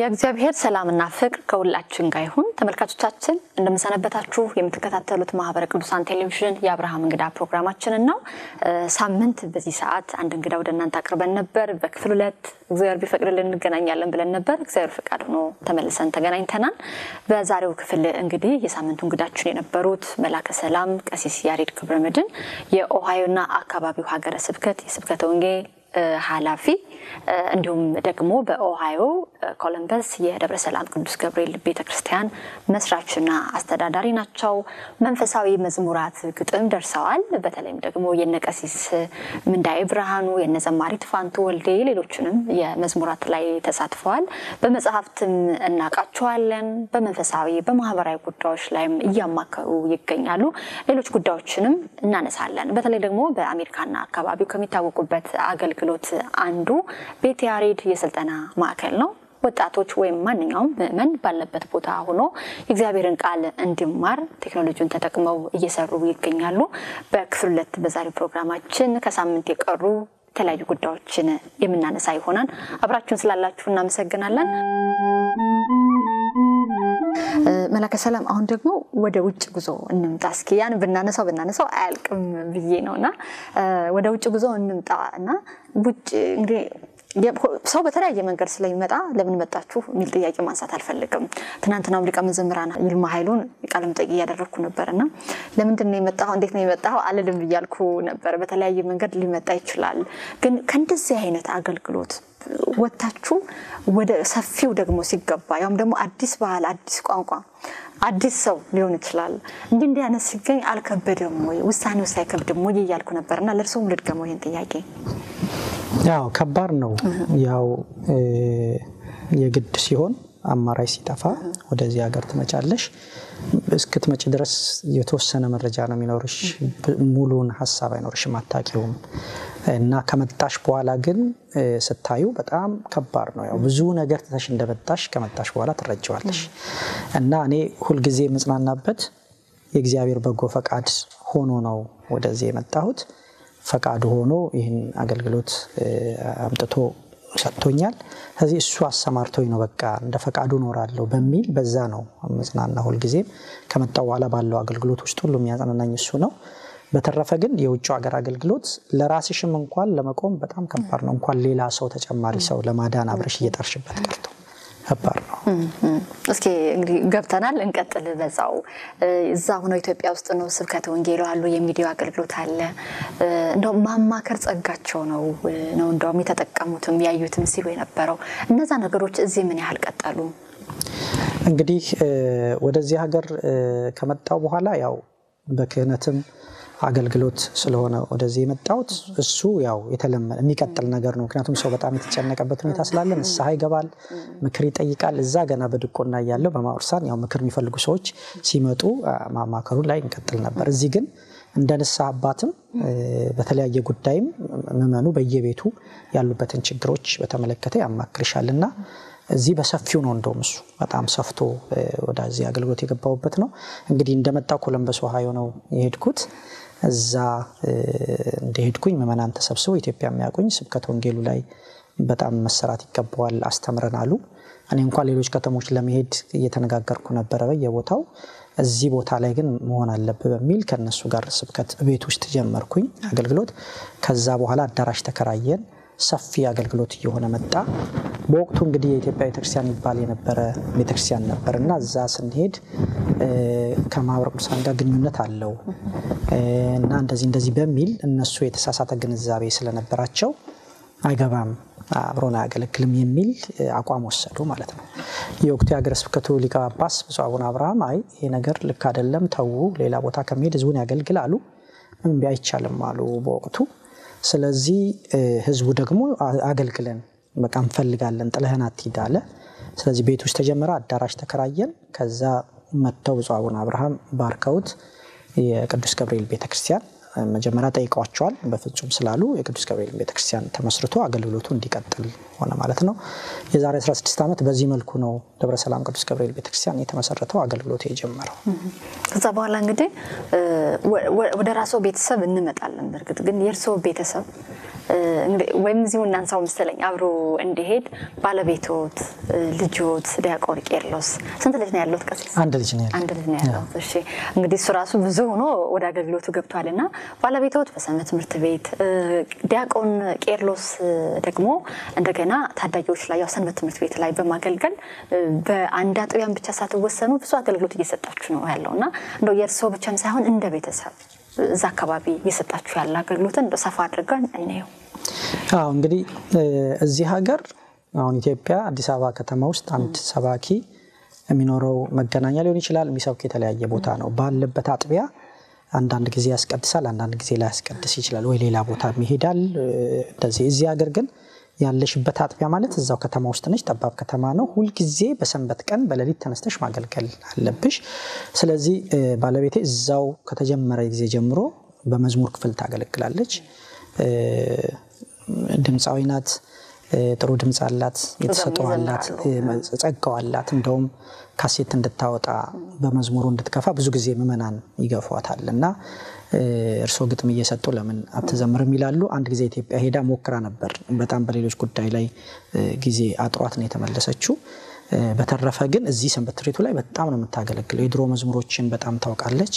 የእግዚአብሔር ሰላምና ፍቅር ከሁላችን ጋር ይሁን። ተመልካቾቻችን እንደምሰነበታችሁ። የምትከታተሉት ማህበረ ቅዱሳን ቴሌቪዥን የአብርሃም እንግዳ ፕሮግራማችንን ነው። ሳምንት በዚህ ሰዓት አንድ እንግዳ ወደ እናንተ አቅርበን ነበር። በክፍል ሁለት እግዚአብሔር ቢፈቅድልን እንገናኛለን ብለን ነበር። እግዚአብሔር ፈቃድ ሆኖ ተመልሰን ተገናኝተናል። በዛሬው ክፍል እንግዲህ የሳምንቱ እንግዳችን የነበሩት መላከ ሰላም ቀሲስ ያሬድ ክብረመድህን የኦሃዮና አካባቢው ሀገረ ስብከት የስብከተ ወንጌል ኃላፊ እንዲሁም ደግሞ በኦሃዮ ኮለምበስ የደብረ ሰላም ቅዱስ ገብርኤል ቤተክርስቲያን መስራችና አስተዳዳሪ ናቸው። መንፈሳዊ መዝሙራት ግጥም ደርሰዋል። በተለይም ደግሞ የነቀሲስ ምንዳዬ ብርሃኑ፣ የነዘማሪት ፋንቱ ወልዴ፣ ሌሎችንም የመዝሙራት ላይ ተሳትፈዋል። በመጽሐፍትም እናውቃቸዋለን። በመንፈሳዊ በማህበራዊ ጉዳዮች ላይም እያማከሩ ይገኛሉ። ሌሎች ጉዳዮችንም እናነሳለን። በተለይ ደግሞ በአሜሪካና አካባቢው ከሚታወቁበት አገልግሎት አንዱ ቤተ ያሬድ የስልጠና ማዕከል ነው። ወጣቶች ወይም ማንኛውም ምዕመን ባለበት ቦታ ሆኖ የእግዚአብሔርን ቃል እንዲማር ቴክኖሎጂውን ተጠቅመው እየሰሩ ይገኛሉ። በክፍል ሁለት በዛሬው ፕሮግራማችን ከሳምንት የቀሩ የተለያዩ ጉዳዮችን የምናነሳ ይሆናል። አብራችሁን ስላላችሁ እናመሰግናለን። መላከ ሰላም፣ አሁን ደግሞ ወደ ውጭ ጉዞ እንምጣ። እስኪ ያን ብናነሳው ብናነሳው አያልቅም ብዬ ነው እና ወደ ውጭ ጉዞ እንምጣ እና ውጭ እንግዲህ ሰው በተለያየ መንገድ ስለሚመጣ ለምን መጣችሁ የሚል ጥያቄ ማንሳት አልፈልግም። ትናንትናም ሊቀ መዘምራን ይልማ ኃይሉን ቃለ መጠይቅ እያደረግኩ ነበር እና ለምንድን ነው የመጣኸው እንዴት ነው የመጣኸው አልልም እያልኩ ነበር። በተለያየ መንገድ ሊመጣ ይችላል። ግን ከእንደዚህ አይነት አገልግሎት ወጥታችሁ ወደ ሰፊው ደግሞ ሲገባ ያውም ደግሞ አዲስ ባህል፣ አዲስ ቋንቋ፣ አዲስ ሰው ሊሆን ይችላል እንዲህ እንዲህ አይነት ሲገኝ አልከበደም ወይ ውሳኔ ውስጥ አይከብድም ወይ እያልኩ ነበር እና ለእርስዎም ልድገመው ይህን ጥያቄ። ያው ከባድ ነው። ያው የግድ ሲሆን አማራጭ ሲጠፋ ወደዚህ ሀገር ትመጫለሽ። እስክትመጪ ድረስ የተወሰነ መረጃ ነው የሚኖርሽ። ሙሉን ሀሳብ አይኖርሽም፣ አታውቂውም። እና ከመጣሽ በኋላ ግን ስታዩ በጣም ከባድ ነው። ያው ብዙ ነገር ትተሽ እንደመጣሽ ከመጣሽ በኋላ ትረጀዋለሽ። እና እኔ ሁልጊዜ የምጽናናበት የእግዚአብሔር በጎ ፈቃድ ሆኖ ነው ወደዚህ የመጣሁት። ፈቃዱ ሆኖ ይህን አገልግሎት አምጥቶ ሰጥቶኛል። ስለዚህ እሱ አሰማርቶኝ ነው በቃ እንደ ፈቃዱ እኖራለሁ በሚል በዛ ነው መጽናና። ሁልጊዜም ከመጣው በኋላ ባለው አገልግሎት ውስጥ ሁሉ የሚያጽናናኝ እሱ ነው። በተረፈ ግን የውጭው ሀገር አገልግሎት ለራስሽም እንኳን ለመቆም በጣም ከባድ ነው። እንኳን ሌላ ሰው ተጨማሪ ሰው ለማዳን አብረሽ እየጠርሽበት ቀርቶ ከባድ ነው። እስኪ እንግዲህ ገብተናል፣ እንቀጥል በዛው እዛ ሆነው ኢትዮጵያ ውስጥ ነው ስብከተ ወንጌሉ አሉ፣ የሚዲያው አገልግሎት አለ። እንደውም ማማከር ጸጋቸው ነው ነው እንደውም የተጠቀሙትም ያዩትም ሲሉ የነበረው እነዛ ነገሮች እዚህ ምን ያህል ቀጠሉ? እንግዲህ ወደዚህ ሀገር ከመጣው በኋላ ያው በክህነትም አገልግሎት ስለሆነ ወደዚህ የመጣሁት እሱ ያው የተለመደ የሚቀጥል ነገር ነው። ምክንያቱም ሰው በጣም የተጨነቀበት ሁኔታ ስላለ ንስሐ ይገባል፣ ምክር ይጠይቃል። እዛ ገና በድቆና እያለው በማውርሳን ያው ምክር የሚፈልጉ ሰዎች ሲመጡ ማማከሩ ላይ እንቀጥል ነበር። እዚህ ግን እንደ ንስሐ አባትም በተለያየ ጉዳይም ምዕመኑ በየቤቱ ያሉበትን ችግሮች በተመለከተ ያማክርሻል እና እዚህ በሰፊው ነው እንደውም እሱ በጣም ሰፍቶ ወደዚህ አገልግሎት የገባሁበት ነው። እንግዲህ እንደመጣው ኮለምበስ ኦሃዮ ነው የሄድኩት። እዛ እንደሄድኩኝ ምዕመናን ተሰብስበው ኢትዮጵያ የሚያውቁኝ ስብከተ ወንጌሉ ላይ በጣም መሰራት ይገባዋል አስተምረን አሉ። እኔ እንኳን ሌሎች ከተሞች ለመሄድ እየተነጋገርኩ ነበረ በየቦታው እዚህ ቦታ ላይ ግን መሆን አለብህ በሚል ከነሱ ጋር ስብከት ቤት ውስጥ ጀመርኩኝ አገልግሎት። ከዛ በኋላ አዳራሽ ተከራየን። ሰፊ አገልግሎት እየሆነ መጣ። በወቅቱ እንግዲህ የኢትዮጵያ ቤተክርስቲያን ይባል የነበረ ቤተክርስቲያን ነበር እና እዛ ስንሄድ ከማህበረ ቅዱሳን ጋር ግንኙነት አለው እና እንደዚህ እንደዚህ በሚል እነሱ የተሳሳተ ግንዛቤ ስለነበራቸው አይገባም አብሮን አያገለግልም የሚል አቋም ወሰዱ ማለት ነው። የወቅቱ የሀገረ ስብከቱ ሊቀ ጳጳስ ብፁዕ አቡነ አብርሃም አይ ይሄ ነገር ልክ አይደለም፣ ተዉ፣ ሌላ ቦታ ከሚሄድ ህዝቡን ያገልግል አሉ። እምቢ አይቻልም አሉ በወቅቱ ስለዚህ ህዝቡ ደግሞ አገልግለን በቃ እንፈልጋለን ጥለህን አትሂድ አለ። ስለዚህ ቤት ውስጥ ተጀመረ። አዳራሽ ተከራየን። ከዛ መጥተው ብፁዕ አቡነ አብርሃም ባርከውት የቅዱስ ገብርኤል ቤተክርስቲያን መጀመሪያ ጠይቀዋቸዋል። በፍጹም ስላሉ የቅዱስ ገብርኤል ቤተክርስቲያን ተመስርቶ አገልግሎቱ እንዲቀጥል ሆነ ማለት ነው። የዛሬ 16 ዓመት በዚህ መልኩ ነው ደብረ ሰላም ቅዱስ ገብርኤል ቤተክርስቲያን የተመሰረተው አገልግሎቱ የጀመረው። ከዛ በኋላ እንግዲህ ወደ ራስዎ ቤተሰብ እንመጣለን። በእርግጥ ግን የእርስዎ ቤተሰብ ወይም እዚሁ እናንሳው መሰለኝ አብሮ እንዲሄድ ባለቤቶት፣ ልጆት ዲያቆን ቄርሎስ ስንት ልጅ ነው ያለሁት? ቀሲስ አንድ ልጅ ነው ያለው። አንድ ልጅ ነው ያለሁት። እሺ እንግዲህ እሱ ራሱ ብዙ ሆኖ ወደ አገልግሎቱ ገብቷል እና ባለቤቶት በሰንበት ትምህርት ቤት፣ ዲያቆን ቄርሎስ ደግሞ እንደገና ታዳጊዎች ላይ ያው ሰንበት ትምህርት ቤት ላይ በማገልገል በአንድ አጥቢያን ብቻ ሳትወሰኑ ብዙ አገልግሎት እየሰጣችሁ ነው ያለው እና እንደው የእርስዎ ብቻም ሳይሆን እንደ ቤተሰብ እዛ አካባቢ እየሰጣችሁ ያለ አገልግሎትን እንደ ሰፋ አድርገን እንየው። አዎ እንግዲህ እዚህ ሀገር አሁን ኢትዮጵያ አዲስ አበባ ከተማ ውስጥ አንድ ሰባኪ የሚኖረው መገናኛ ሊሆን ይችላል። የሚሰብክ የተለያየ ቦታ ነው። ባለበት አጥቢያ አንዳንድ ጊዜ ያስቀድሳል፣ አንዳንድ ጊዜ ላይ ያስቀድስ ይችላል፣ ወይ ሌላ ቦታ ይሄዳል። እንደዚህ እዚህ ሀገር ግን ያለሽበት አጥቢያ ማለት እዛው ከተማ ውስጥ ነች። ጠባብ ከተማ ነው። ሁልጊዜ በሰንበት ቀን በሌሊት ተነስተሽ ማገልገል አለብሽ። ስለዚህ ባለቤቴ እዛው ከተጀመረ ጊዜ ጀምሮ በመዝሙር ክፍል ታገለግላለች። ድምፃዊ ናት። ጥሩ ድምፅ አላት። የተሰጠው አላት። ጸጋው አላት። እንደውም ካሴት እንድታወጣ በመዝሙሩ እንድትከፋ ብዙ ጊዜ ምዕመናን ይገፏታል እና እርስዎ ግጥም እየሰጡ ለምን አትዘምርም ይላሉ። አንድ ጊዜ ኢትዮጵያ ሄዳ ሞክራ ነበር። በጣም በሌሎች ጉዳይ ላይ ጊዜ አጥሯት ነው የተመለሰችው። በተረፈ ግን እዚህ ሰንበት ትምህርት ቤቱ ላይ በጣም ነው የምታገለግለው። የድሮ መዝሙሮችን በጣም ታውቃለች።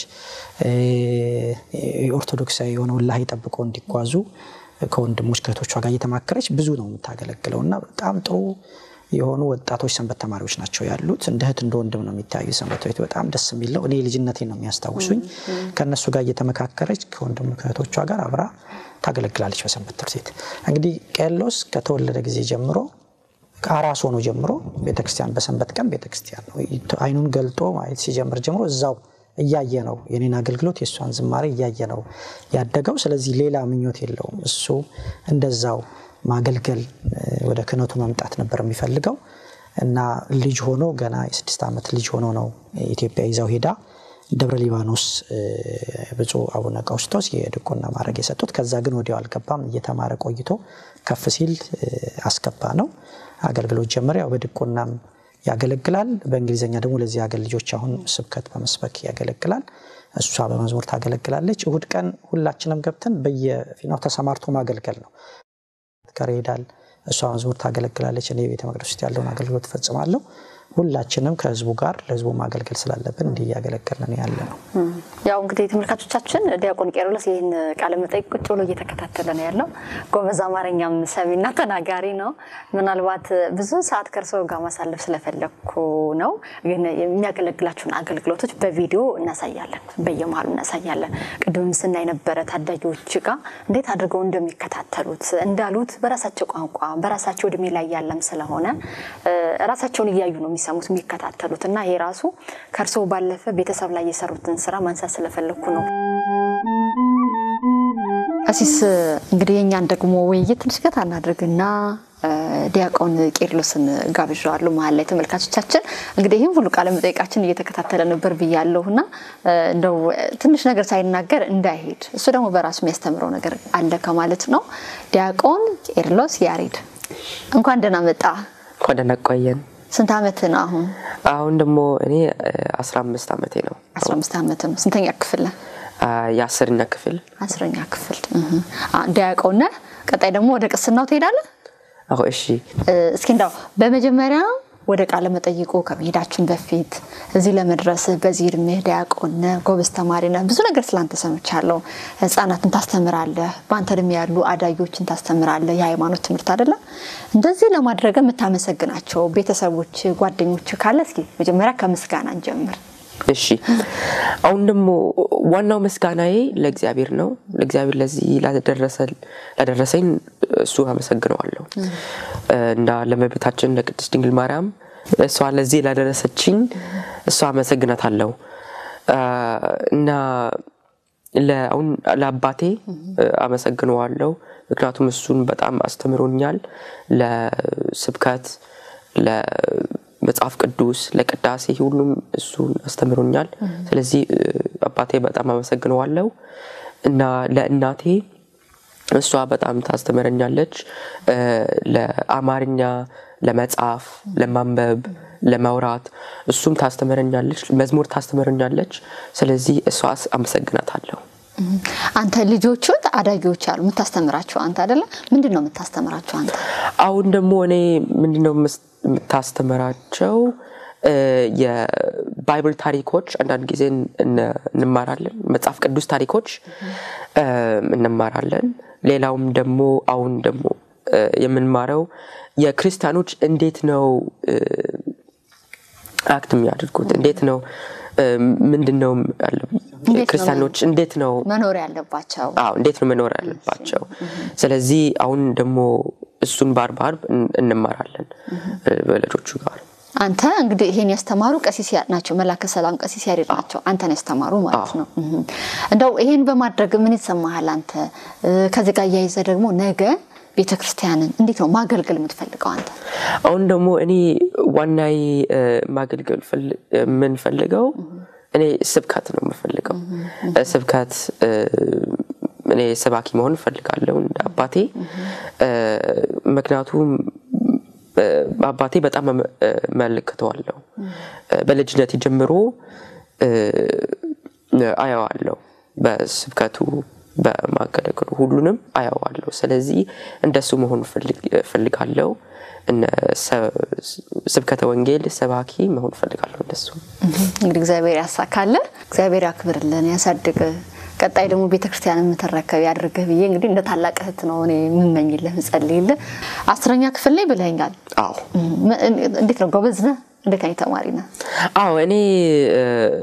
ኦርቶዶክሳዊ የሆነ ወላሂ ጠብቆ እንዲጓዙ ከወንድሞች ከእህቶቿ ጋር እየተማከረች ብዙ ነው የምታገለግለው እና በጣም ጥሩ የሆኑ ወጣቶች ሰንበት ተማሪዎች ናቸው ያሉት። እንደ እህት እንደ ወንድም ነው የሚታዩ ሰንበት ቤት በጣም ደስ የሚለው እኔ ልጅነቴን ነው የሚያስታውሱኝ። ከእነሱ ጋር እየተመካከረች ከወንድም ከእህቶቿ ጋር አብራ ታገለግላለች በሰንበት ትምህርት ቤት። እንግዲህ ቄርሎስ ከተወለደ ጊዜ ጀምሮ ከአራስ ሆኖ ጀምሮ ቤተክርስቲያን በሰንበት ቀን ቤተክርስቲያን ነው አይኑን ገልጦ ማየት ሲጀምር ጀምሮ እዛው እያየ ነው የኔን አገልግሎት የእሷን ዝማሬ እያየ ነው ያደገው። ስለዚህ ሌላ ምኞት የለውም። እሱ እንደዛው ማገልገል ወደ ክህነቱ መምጣት ነበር የሚፈልገው እና ልጅ ሆኖ ገና የስድስት ዓመት ልጅ ሆኖ ነው ኢትዮጵያ ይዘው ሄዳ ደብረ ሊባኖስ ብፁዕ አቡነ ቀውስጦስ የድቁና ማድረግ የሰጡት። ከዛ ግን ወዲያው አልገባም። እየተማረ ቆይቶ ከፍ ሲል አስገባ ነው አገልግሎት ጀመረ። ያው በድቁናም ያገለግላል። በእንግሊዝኛ ደግሞ ለዚህ ሀገር ልጆች አሁን ስብከት በመስበክ ያገለግላል። እሷ በመዝሙር ታገለግላለች። እሁድ ቀን ሁላችንም ገብተን በየፊናው ተሰማርቶ ማገልገል ነው። ጋር ይሄዳል። እሷ መዝሙር ታገለግላለች። እኔ ቤተ መቅደስ ውስጥ ያለውን አገልግሎት እፈጽማለሁ። ሁላችንም ከህዝቡ ጋር ለህዝቡ ማገልገል ስላለብን እንዲህ እያገለገልን ያለ ነው። ያው እንግዲህ ተመልካቾቻችን ዲያቆን ቄርሎስ ይህን ቃለ መጠይቅ ቁጭ ብሎ እየተከታተለ ነው ያለው። ጎበዝ አማርኛም ሰሚና ተናጋሪ ነው። ምናልባት ብዙ ሰዓት ከእርስዎ ጋር ማሳለፍ ስለፈለግኩ ነው። ግን የሚያገለግላቸውን አገልግሎቶች በቪዲዮ እናሳያለን፣ በየመሀሉ እናሳያለን። ቅድምም ስናይ ነበረ ታዳጊዎች ጋር እንዴት አድርገው እንደሚከታተሉት እንዳሉት በራሳቸው ቋንቋ በራሳቸው እድሜ ላይ ያለም ስለሆነ ራሳቸውን እያዩ ነው የሚሰሙት የሚከታተሉት እና ይሄ ራሱ ከእርስዎ ባለፈ ቤተሰብ ላይ የሰሩትን ስራ ማንሳት ስለፈለግኩ ነው። ቀሲስ እንግዲህ የእኛን ደግሞ ውይይት ትንሽ ገታ እናድርግና ዲያቆን ቄርሎስን ጋብዣዋለሁ መሀል ላይ ተመልካቾቻችን እንግዲህ ይህም ሁሉ ቃለ መጠይቃችን እየተከታተለ ነበር ብያለሁ እና እንደው ትንሽ ነገር ሳይናገር እንዳይሄድ እሱ ደግሞ በራሱ የሚያስተምረው ነገር አለ ከማለት ነው። ዲያቆን ቄርሎስ ያሬድ እንኳን ደህና መጣ። እንኳን ደህና ቆየን። ስንት ዓመት ነው አሁን? አሁን ደግሞ እኔ አስራ አምስት ዓመቴ ነው። አስራ አምስት ዓመት ነው። ስንተኛ ክፍል ነህ? የአስረኛ ክፍል አስረኛ ክፍል ዲያቆን ነህ። ቀጣይ ደግሞ ወደ ቅስናው ትሄዳለህ? አሁ እሺ። እስኪ እንዳው በመጀመሪያ ወደ ቃለ መጠይቁ ከመሄዳችን በፊት እዚህ ለመድረስ በዚህ እድሜህ ዲያቆን ነህ፣ ጎበዝ ተማሪ ነህ። ብዙ ነገር ስላንተ ሰምቻለሁ። ህጻናትን ታስተምራለህ፣ በአንተ እድሜ ያሉ አዳጊዎችን ታስተምራለህ። የሃይማኖት ትምህርት አይደለም። እንደዚህ ለማድረግ የምታመሰግናቸው ቤተሰቦች፣ ጓደኞች ካለ እስኪ መጀመሪያ ከምስጋና እንጀምር። እሺ አሁን ደግሞ ዋናው ምስጋናዬ ለእግዚአብሔር ነው። ለእግዚአብሔር ለዚህ ላደረሰኝ እሱ አመሰግነዋለሁ እና ለእመቤታችን ለቅድስት ድንግል ማርያም እሷ ለዚህ ላደረሰችኝ እሷ አመሰግናታለሁ እና አሁን ለአባቴ አመሰግነዋለሁ። ምክንያቱም እሱን በጣም አስተምሮኛል ለስብከት መጽሐፍ ቅዱስ ለቅዳሴ ሁሉም እሱን አስተምሮኛል። ስለዚህ አባቴ በጣም አመሰግነዋለሁ እና ለእናቴ እሷ በጣም ታስተምረኛለች። ለአማርኛ፣ ለመጻፍ፣ ለማንበብ፣ ለማውራት እሱም ታስተምረኛለች። መዝሙር ታስተምረኛለች። ስለዚህ እሷ አመሰግናታለሁ። አንተ ልጆቹን አዳጊዎች አሉ የምታስተምራቸው አንተ አይደለ? ምንድን ነው የምታስተምራቸው አንተ? አሁን ደግሞ እኔ ምንድነው የምስ- የምታስተምራቸው እ፣ የባይብል ታሪኮች አንዳንድ ጊዜ እን- እንማራለን። መጽሐፍ ቅዱስ ታሪኮች እ፣ እንማራለን። ሌላውም ደግሞ አሁን ደግሞ እ፣ የምንማረው የክርስቲያኖች እንዴት ነው እ፣ አክት የሚያደርጉት እንዴት ነው እ፣ ምንድን ነው ያለ- እንዴት ነው ክርስቲያኖች እንዴት ነው መኖር ያለባቸው አዎ እንዴት ነው መኖር ያለባቸው። ስለዚህ አሁን ደግሞ እሱን በአርብ አርብ እን- እንማራለን እ፣ በልጆቹ ጋር። አንተ እንግዲህ ይሄን ያስተማሩ ቀሲስ ያ- ናቸው። መላከ ሰላም ቀሲስ ያሬድ ናቸው። አንተን ያስተማሩ ማለት ነው። እህ። እንደው ይሄን በማድረግ ምን ይሰማሃል አንተ? እ፣ ከዚህ ጋር እያይዘ ደግሞ ነገ ቤተ ክርስቲያንን እንዴት ነው ማገልገል የምትፈልገው አንተ? አሁን ደግሞ እኔ ዋናዬ እ፣ ማገልገል ፈል- የምንፈልገው እኔ ስብከት ነው የምፈልገው እ፣ ስብከት እ፣ እኔ ሰባኪ መሆን እፈልጋለሁ እንደ አባቴ እ፣ ምክንያቱም እ፣ አባቴ በጣም እመ- እ፣ እመለከተዋለሁ እ፣ በልጅነት ጀምሮ እ፣ አየዋለሁ በስብከቱ በማገለገሉ ሁሉንም አየዋለሁ። ስለዚህ እንደሱ መሆን እፈልግ- እፈልጋለሁ። እነ ሰ- ስብከተ ወንጌል ሰባኪ መሆን እፈልጋለሁ እንደሱ። እንግዲህ እግዚአብሔር ያሳካል፣ እግዚአብሔር ያክብርልን፣ ያሳድግ። ቀጣይ ደግሞ ቤተክርስቲያን የምትረከብ ያድርግህ ብዬ እንግዲህ እንደ ታላቅ እህት ነው እኔ የምመኝልህ ምጸልይልህ። አስረኛ ክፍል ላይ ብለኛል። አዎ እንዴት ነው ጎበዝ ነህ? እንዴት አይነት ተማሪ ነህ? አዎ እኔ እ፣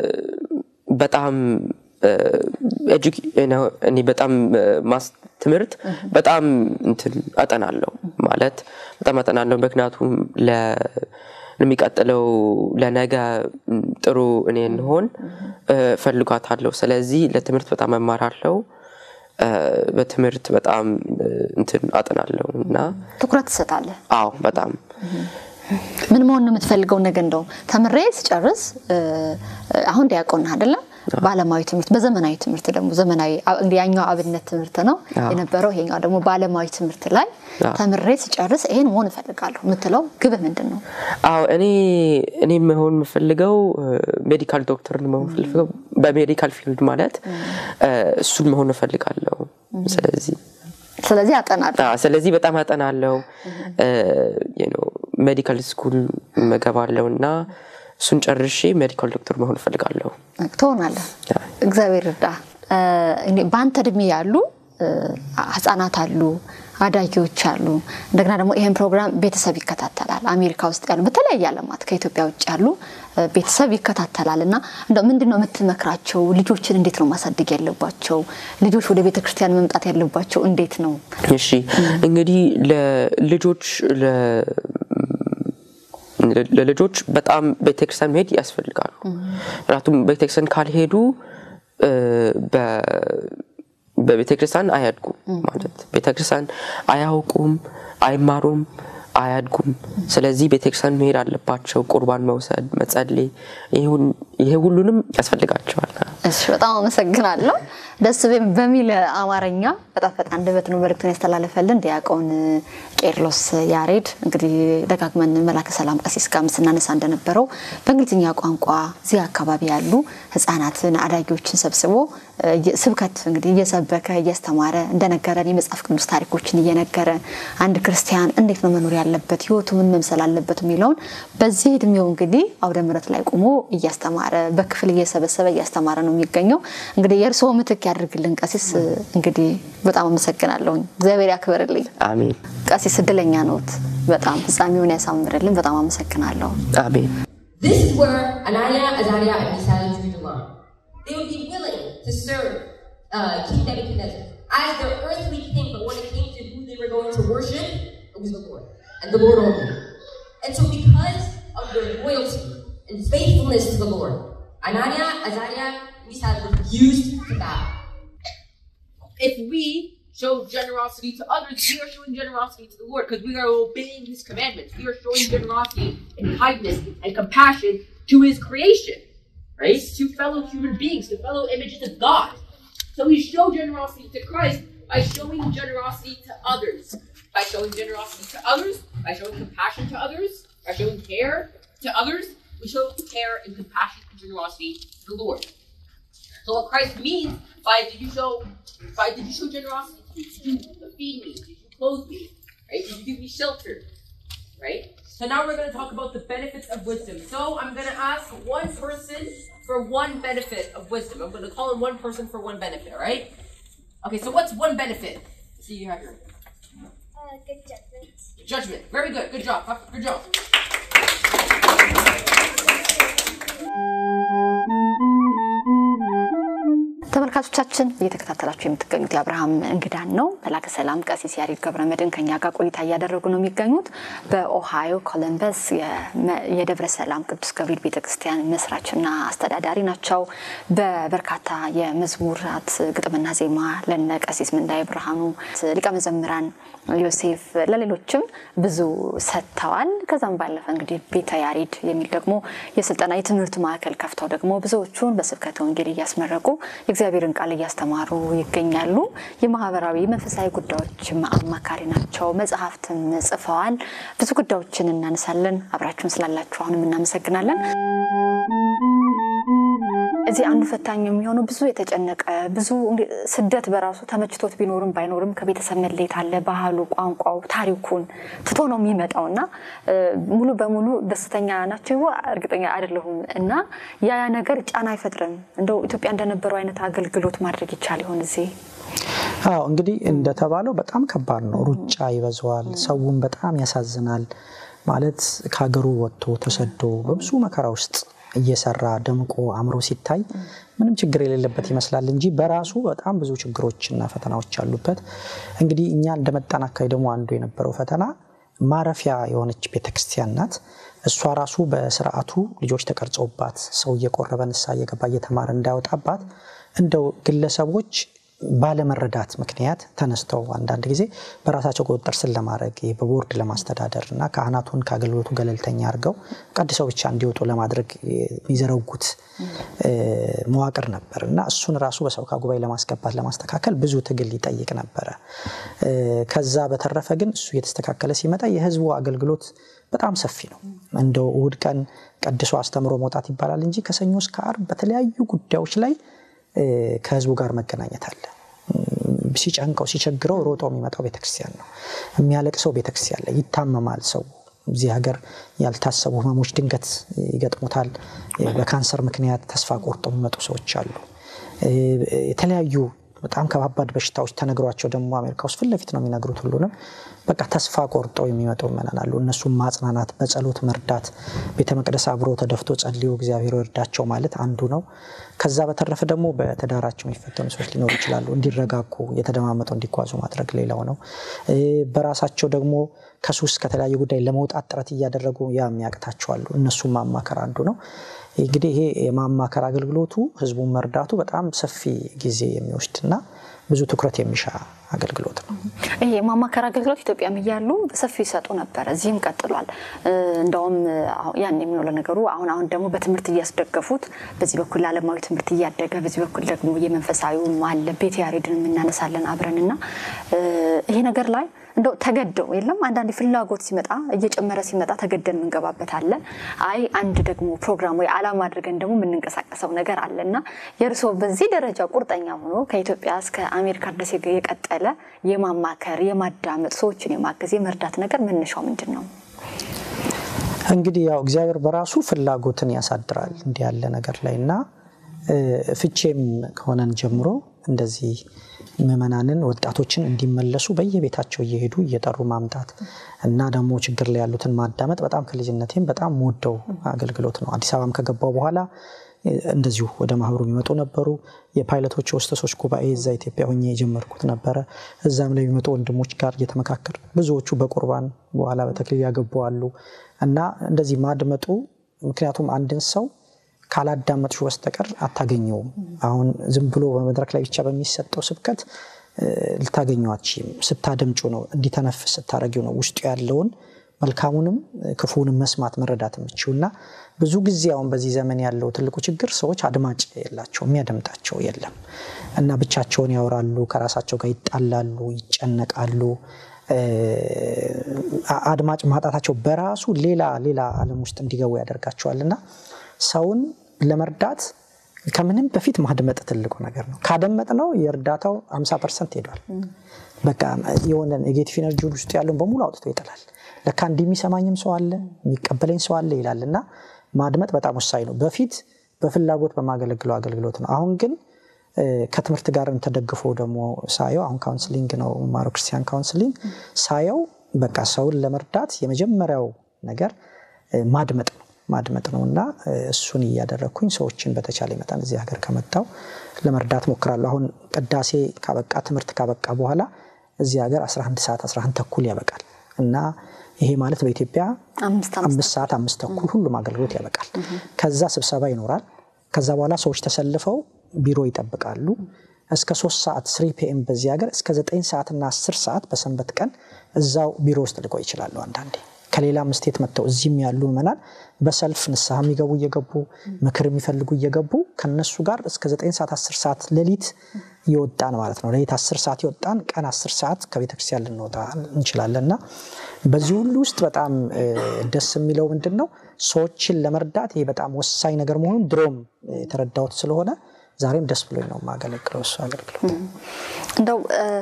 በጣም እ፣ ኤጁኬ- ነው፣ እኔ በጣም እ፣ ማስ ትምህርት በጣም እንትን አጠናለሁ ማለት በጣም አጠናለሁ። ምክንያቱም ለ- ለሚቀጥለው ለነገ ም፣ ጥሩ እኔ እንሆን እ፣ ፈልጓታለሁ። ስለዚህ ለትምህርት በጣም እማራለሁ። እ፣ በትምህርት በጣም እ፣ እንትን አጠናለሁ እና ትኩረት ትሰጣለህ? አዎ በጣም ምን መሆን ነው የምትፈልገው? ነገ እንደውም ተምሬ ስጨርስ እ፣ አሁን ዲያቆን ነህ አይደለ? በዓለማዊ ትምህርት በዘመናዊ ትምህርት ደግሞ ዘመናዊ አ- እንግዲህ ያኛው አብነት ትምህርት ነው አዎ። የነበረው፣ ይሄኛው ደግሞ በዓለማዊ ትምህርት ላይ አዎ። ተምሬ ስጨርስ ይሄን መሆን እፈልጋለሁ የምትለው ግብህ ምንድን ነው? አዎ እኔ እኔ መሆን የምፈልገው ሜዲካል ዶክተር መሆን የምፈልገው በሜዲካል ፊልድ ማለት እ፣ እሱን መሆን እፈልጋለሁ። ስለዚህ ስለዚህ አጠናለሁ። አዎ፣ ስለዚህ በጣም አጠናለው ሜዲካል ስኩል መገባለው እና እሱን ጨርሼ ሜዲካል ዶክተር መሆን እፈልጋለሁ። ትሆናለህ። እግዚአብሔር እርዳ። እ፣ እንግዲህ በአንተ እድሜ ያሉ እ፣ ህጻናት አሉ፣ አዳጊዎች አሉ። እንደገና ደግሞ ይህን ፕሮግራም ቤተሰብ ይከታተላል። አሜሪካ ውስጥ ያሉ በተለያየ ዓለማት ከኢትዮጵያ ውጭ ያሉ እ፣ ቤተሰብ ይከታተላል እና እንደው ምንድን ነው የምትመክራቸው? ልጆችን እንዴት ነው ማሳደግ ያለባቸው? ልጆች ወደ ቤተ ክርስቲያን መምጣት ያለባቸው እንዴት ነው? እሺ እንግዲህ ለልጆች ለ- ለልጆች በጣም ቤተክርስቲያን መሄድ ያስፈልጋሉ። ምክንያቱም ቤተክርስቲያን ካልሄዱ እ፣ በ- በቤተክርስቲያን አያድጉም ማለት ቤተክርስቲያን አያውቁም፣ አይማሩም፣ አያድጉም። ስለዚህ ቤተክርስቲያን መሄድ አለባቸው። ቁርባን መውሰድ፣ መጸለይ፣ ይሁን- ይሄ ሁሉንም ያስፈልጋቸዋል። እሺ በጣም አመሰግናለሁ። ደስ በ- በሚል አማርኛ በጣፈጠ አንደበት ነው መልእክቱን ያስተላለፈልን ዲያቆን ቄርሎስ ያሬድ። እንግዲህ ደጋግመን መላከ ሰላም ቀሲስ ጋርም ስናነሳ እንደነበረው በእንግሊዝኛ ቋንቋ እዚህ አካባቢ ያሉ ህጻናትን፣ አዳጊዎችን ሰብስቦ እ፣ የ- ስብከት እንግዲህ እየሰበከ እያስተማረ እንደነገረን የመጽሐፍ ቅዱስ ታሪኮችን እየነገረ አንድ ክርስቲያን እንዴት ነው መኖር ያለበት ህይወቱ ምን መምሰል አለበት የሚለውን በዚህ እድሜው እንግዲህ አውደ ምሕረት ላይ ቆሞ እያስተማረ በክፍል እየሰበሰበ እያስተማረ ነው የሚገኘው። እንግዲህ የእርስዎ ምትክ ያድርግልን ቀሲስ። እንግዲህ በጣም አመሰግናለሁ። እግዚአብሔር ያክብርልኝ። አሜን ቀሲስ እድለኛ ነዎት። በጣም ፍጻሜውን ያሳምርልን። በጣም አመሰግናለሁ። አሜን። This is where Ananiah, Azariah, and Mishael drew the line. They would be willing to serve uh, King Nebuchadnezzar as their earthly king, but when it came to who they were going to worship, it was the Lord, and the Lord only. And so, because of their loyalty and faithfulness to the Lord, Ananiah, Azariah, and Mishael refused to bow. if we show generosity to others, we are showing generosity to the Lord because we are obeying His commandments. We are showing generosity and kindness and compassion to His creation, right? To fellow human beings, to fellow images of God. So we show generosity to Christ by showing generosity to others. By showing generosity to others, by showing compassion to others, by showing care to others, we show care and compassion and generosity to the Lord. So what Christ means by did you show by did you show generosity? Did you feed me? Did you clothe me? Right? Did you give me shelter? Right? So now we're gonna talk about the benefits of wisdom. So I'm gonna ask one person for one benefit of wisdom. I'm gonna call in one person for one benefit, all right? Okay, so what's one benefit? See you have your Uh, good judgment. judgment. Very good. Good job. Good job. ተመልካቾቻችን እየተከታተላችሁ የምትገኙት የአብርሃም እንግዳን ነው። መላከ ሰላም ቀሲስ ያሬድ ገብረመድህን ከኛ ጋር ቆይታ እያደረጉ ነው የሚገኙት። በኦሃዮ ኮለምበስ የደብረ ሰላም ቅዱስ ገብርኤል ቤተክርስቲያን መስራችና አስተዳዳሪ ናቸው። በበርካታ የመዝሙራት ግጥምና ዜማ ለነ ቀሲስ ምንዳይ ብርሃኑ፣ ሊቀ መዘምራን ዮሴፍ፣ ለሌሎችም ብዙ ሰጥተዋል። ከዛም ባለፈ እንግዲህ ቤተ ያሬድ የሚል ደግሞ የስልጠና የትምህርት ማዕከል ከፍተው ደግሞ ብዙዎቹን በስብከተ ወንጌል እያስመረቁ የእግዚአብሔርን ቃል እያስተማሩ ይገኛሉ። የማህበራዊ መንፈሳዊ ጉዳዮችም አማካሪ ናቸው። መጽሐፍትም ጽፈዋል። ብዙ ጉዳዮችን እናነሳለን። አብራችሁን ስላላችሁ አሁንም እናመሰግናለን። እዚህ አንዱ ፈታኝ የሚሆነው ብዙ የተጨነቀ ብዙ ስደት በራሱ ተመችቶት ቢኖርም ባይኖርም ከቤተሰብ መለየት አለ። ባህሉ፣ ቋንቋው፣ ታሪኩን ትቶ ነው የሚመጣው እና ሙሉ በሙሉ ደስተኛ ናቸው እርግጠኛ አይደለሁም እና ያ ነገር ጫና አይፈጥርም። እንደው ኢትዮጵያ እንደነበረው አይነት አገልግሎት ማድረግ ይቻል ይሆን እዚህ? አዎ እንግዲህ እንደተባለው በጣም ከባድ ነው። ሩጫ ይበዛዋል። ሰውን በጣም ያሳዝናል። ማለት ከሀገሩ ወጥቶ ተሰዶ በብዙ መከራ ውስጥ እየሰራ ደምቆ አምሮ ሲታይ ምንም ችግር የሌለበት ይመስላል እንጂ በራሱ በጣም ብዙ ችግሮችና ፈተናዎች አሉበት። እንግዲህ እኛ እንደመጣን አካባቢ ደግሞ አንዱ የነበረው ፈተና ማረፊያ የሆነች ቤተክርስቲያን ናት። እሷ ራሱ በስርዓቱ ልጆች ተቀርጸውባት ሰው እየቆረበ ንስሐ እየገባ እየተማረ እንዳያወጣባት እንደው ግለሰቦች ባለመረዳት ምክንያት ተነስተው አንዳንድ ጊዜ በራሳቸው ቁጥጥር ስር ለማድረግ በቦርድ ለማስተዳደር እና ካህናቱን ከአገልግሎቱ ገለልተኛ አድርገው ቀድሰው ብቻ እንዲወጡ ለማድረግ የሚዘረጉት መዋቅር ነበር እና እሱን ራሱ በሰበካ ጉባኤ ለማስገባት ለማስተካከል ብዙ ትግል ይጠይቅ ነበረ። ከዛ በተረፈ ግን እሱ እየተስተካከለ ሲመጣ የህዝቡ አገልግሎት በጣም ሰፊ ነው። እንደው እሁድ ቀን ቀድሶ አስተምሮ መውጣት ይባላል እንጂ ከሰኞ እስከ ዓርብ በተለያዩ ጉዳዮች ላይ ከህዝቡ ጋር መገናኘት አለ። ሲጨንቀው ሲቸግረው ሮጦ የሚመጣው ቤተክርስቲያን ነው። የሚያለቅሰው ቤተክርስቲያን ላይ ይታመማል ሰው። እዚህ ሀገር ያልታሰቡ ህመሞች ድንገት ይገጥሙታል። በካንሰር ምክንያት ተስፋ ቆርጦ የሚመጡ ሰዎች አሉ። የተለያዩ በጣም ከባባድ በሽታዎች ተነግሯቸው ደግሞ አሜሪካ ውስጥ ፊት ለፊት ነው የሚነግሩት ሁሉንም። በቃ ተስፋ ቆርጠው የሚመጡ ምዕመናን አሉ። እነሱም ማጽናናት፣ በጸሎት መርዳት፣ ቤተ መቅደስ አብሮ ተደፍቶ ጸልዮ እግዚአብሔር ይርዳቸው ማለት አንዱ ነው። ከዛ በተረፈ ደግሞ በትዳራቸው የሚፈተኑ ሰዎች ሊኖሩ ይችላሉ። እንዲረጋጉ እየተደማመጡ እንዲጓዙ ማድረግ ሌላው ነው። በራሳቸው ደግሞ ከሱስ ከተለያዩ ጉዳይ ለመውጣት ጥረት እያደረጉ ያ የሚያቅታቸዋሉ። እነሱም ማማከር አንዱ ነው። እንግዲህ ይሄ የማማከር አገልግሎቱ ህዝቡን መርዳቱ በጣም ሰፊ ጊዜ የሚወስድና ብዙ ትኩረት የሚሻ አገልግሎት ነው። ይሄ የማማከር አገልግሎት ኢትዮጵያም እያሉ በሰፊው ይሰጡ ነበር። እዚህም ቀጥሏል። እንደውም ያን የሚለው ለነገሩ አሁን አሁን ደግሞ በትምህርት እያስደገፉት በዚህ በኩል ዓለማዊ ትምህርት እያደገ በዚህ በኩል ደግሞ የመንፈሳዊውም አለ። ቤተ ያሬድን የምናነሳለን አብረን እና ይሄ ነገር ላይ እንደው ተገደው የለም አንዳንድ ፍላጎት ሲመጣ እየጨመረ ሲመጣ ተገደን የምንገባበት አለ። አይ አንድ ደግሞ ፕሮግራም ወይ ዓላማ አድርገን ደግሞ የምንንቀሳቀሰው ነገር አለ እና የእርስዎ በዚህ ደረጃ ቁርጠኛ ሆኖ ከኢትዮጵያ እስከ አሜሪካ ድረስ የቀጠለ የማማከር የማዳመጥ ሰዎችን የማገዝ የመርዳት ነገር መነሻው ምንድን ነው? እንግዲህ ያው እግዚአብሔር በራሱ ፍላጎትን ያሳድራል እንዲህ ያለ ነገር ላይ እና ፍቼም ከሆነን ጀምሮ እንደዚህ ምዕመናንን ወጣቶችን እንዲመለሱ በየቤታቸው እየሄዱ እየጠሩ ማምጣት እና ደግሞ ችግር ላይ ያሉትን ማዳመጥ በጣም ከልጅነቴም በጣም ወደው አገልግሎት ነው። አዲስ አበባም ከገባው በኋላ እንደዚሁ ወደ ማህበሩ የሚመጡ ነበሩ። የፓይለቶች ወስተሶች ጉባኤ እዛ ኢትዮጵያ ሆኜ የጀመርኩት ነበረ። እዛም ላይ የሚመጡ ወንድሞች ጋር እየተመካከር ብዙዎቹ በቁርባን በኋላ በተክሊል ያገቡ አሉ እና እንደዚህ ማድመጡ ምክንያቱም አንድን ሰው ካላዳመጥሹ በስተቀር አታገኘውም። አሁን ዝም ብሎ በመድረክ ላይ ብቻ በሚሰጠው ስብከት ልታገኘው አትችይም። ስታደምጩ ነው እንዲተነፍስ ስታረጊው ነው ውስጡ ያለውን መልካሙንም ክፉንም መስማት መረዳት የምችው እና ብዙ ጊዜ አሁን በዚህ ዘመን ያለው ትልቁ ችግር ሰዎች አድማጭ የላቸው፣ የሚያደምጣቸው የለም እና ብቻቸውን ያወራሉ፣ ከራሳቸው ጋር ይጣላሉ፣ ይጨነቃሉ። አድማጭ ማጣታቸው በራሱ ሌላ ሌላ ዓለም ውስጥ እንዲገቡ ያደርጋቸዋል እና ሰውን ለመርዳት ከምንም በፊት ማድመጥ ትልቁ ነገር ነው። ካደመጥ ነው የእርዳታው 50 ፐርሰንት ሄዷል። በቃ የሆነ ኔጌቲቭ ኤነርጂ ውስጥ ያለውን በሙሉ አውጥቶ ይጥላል። ለካ እንዲህ የሚሰማኝም ሰው አለ የሚቀበለኝ ሰው አለ ይላል እና ማድመጥ በጣም ወሳኝ ነው። በፊት በፍላጎት በማገለግለው አገልግሎት ነው። አሁን ግን ከትምህርት ጋር ተደግፎ ደግሞ ሳየው አሁን ካውንስሊንግ ነው ማሮ ክርስቲያን ካውንስሊንግ ሳየው በቃ ሰውን ለመርዳት የመጀመሪያው ነገር ማድመጥ ነው ማድመጥ ነው እና እሱን እያደረግኩኝ ሰዎችን በተቻለ መጠን እዚህ ሀገር ከመጣው ለመርዳት ሞክራለሁ። አሁን ቅዳሴ ካበቃ ትምህርት ካበቃ በኋላ እዚህ ሀገር 11 ሰዓት 11 ተኩል ያበቃል እና ይሄ ማለት በኢትዮጵያ አምስት ሰዓት አምስት ተኩል ሁሉም አገልግሎት ያበቃል። ከዛ ስብሰባ ይኖራል። ከዛ በኋላ ሰዎች ተሰልፈው ቢሮ ይጠብቃሉ። እስከ ሶስት ሰዓት ስሪ ፒኤም በዚህ ሀገር እስከ ዘጠኝ ሰዓትና አስር ሰዓት በሰንበት ቀን እዛው ቢሮ ውስጥ ልቆይ ይችላሉ። አንዳንዴ ከሌላም ስቴት መጥተው እዚህም ያሉ ምዕመናን በሰልፍ ንስሐ የሚገቡ እየገቡ ምክር የሚፈልጉ እየገቡ ከነሱ ጋር እስከ ዘጠኝ ሰዓት አስር ሰዓት ሌሊት የወጣን ማለት ነው። ሌሊት አስር ሰዓት የወጣን ቀን አስር ሰዓት ከቤተክርስቲያን ልንወጣ እንችላለን እና በዚህ ሁሉ ውስጥ በጣም ደስ የሚለው ምንድን ነው ሰዎችን ለመርዳት ይሄ በጣም ወሳኝ ነገር መሆኑን ድሮም የተረዳሁት ስለሆነ ዛሬም ደስ ብሎኝ ነው የማገለግለው እሱ አገልግሎት እንደው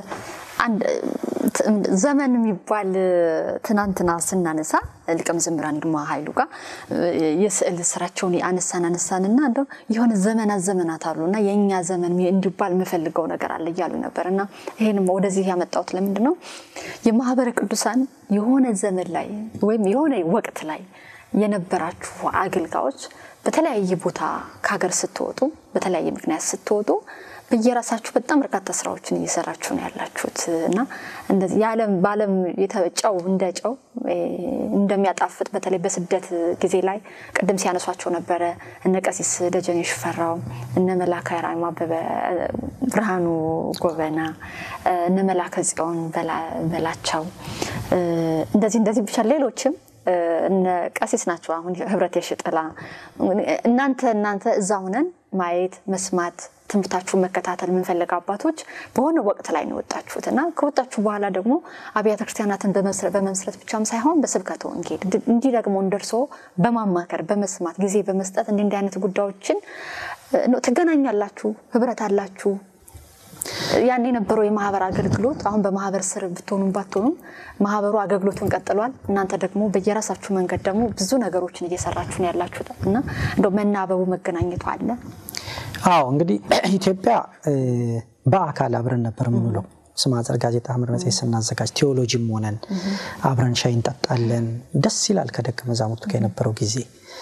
ዘመን የሚባል ትናንትና ስናነሳ ሊቀ መዘምራን ይልማ ኃይሉ ጋር የስዕል ስራቸውን አነሳን አነሳንና እንደው የሆነ ዘመናት ዘመናት አሉ እና የእኛ ዘመን እንዲባል የምፈልገው ነገር አለ እያሉ ነበር እና ይህንም ወደዚህ ያመጣሁት ለምንድን ነው የማህበረ ቅዱሳን የሆነ ዘመን ላይ ወይም የሆነ ወቅት ላይ የነበራችሁ አገልጋዮች በተለያየ ቦታ ከሀገር ስትወጡ በተለያየ ምክንያት ስትወጡ በየራሳችሁ በጣም በርካታ ስራዎችን እየሰራችሁ ነው ያላችሁት እና እንደዚህ የዓለም በዓለም ጨው እንደ ጨው እንደሚያጣፍጥ በተለይ በስደት ጊዜ ላይ ቅድም ሲያነሷቸው ነበረ እነ ቀሲስ ደጀኔ ሽፈራው፣ እነ መላከ ራማ አበበ፣ ብርሃኑ ጎበና፣ እነ መላከ ጽዮን በላቸው እንደዚህ እንደዚህ ብቻ ሌሎችም እነ ቀሲስ ናቸው። አሁን ህብረት የሽጥላ እናንተ እናንተ እዛ ሁነን ማየት መስማት ትምህርታችሁን መከታተል የምንፈልግ አባቶች በሆነ ወቅት ላይ ነው የወጣችሁት እና ከወጣችሁ በኋላ ደግሞ አብያተ ክርስቲያናትን በመመስረት ብቻም ሳይሆን በስብከተ ወንጌል እንዲህ ደግሞ እንደርሶ በማማከር በመስማት ጊዜ በመስጠት እንዲህ እንዲህ አይነት ጉዳዮችን ትገናኛላችሁ፣ ህብረት አላችሁ። ያን የነበረው የማህበር አገልግሎት አሁን በማህበር ስር ብትሆኑም ባትሆኑም ማህበሩ አገልግሎቱን ቀጥሏል። እናንተ ደግሞ በየራሳችሁ መንገድ ደግሞ ብዙ ነገሮችን እየሰራችሁ ነው ያላችሁት እና እንደው መናበቡ መገናኘቱ አለ። አዎ እንግዲህ ኢትዮጵያ በአካል አብረን ነበር የምንውለው። ስማዘር ጋዜጣ ሐመር መጽሔት ስናዘጋጅ ቴዎሎጂም ሆነን አብረን ሻይ እንጠጣለን። ደስ ይላል። ከደቀ መዛሙርቱ ጋር የነበረው ጊዜ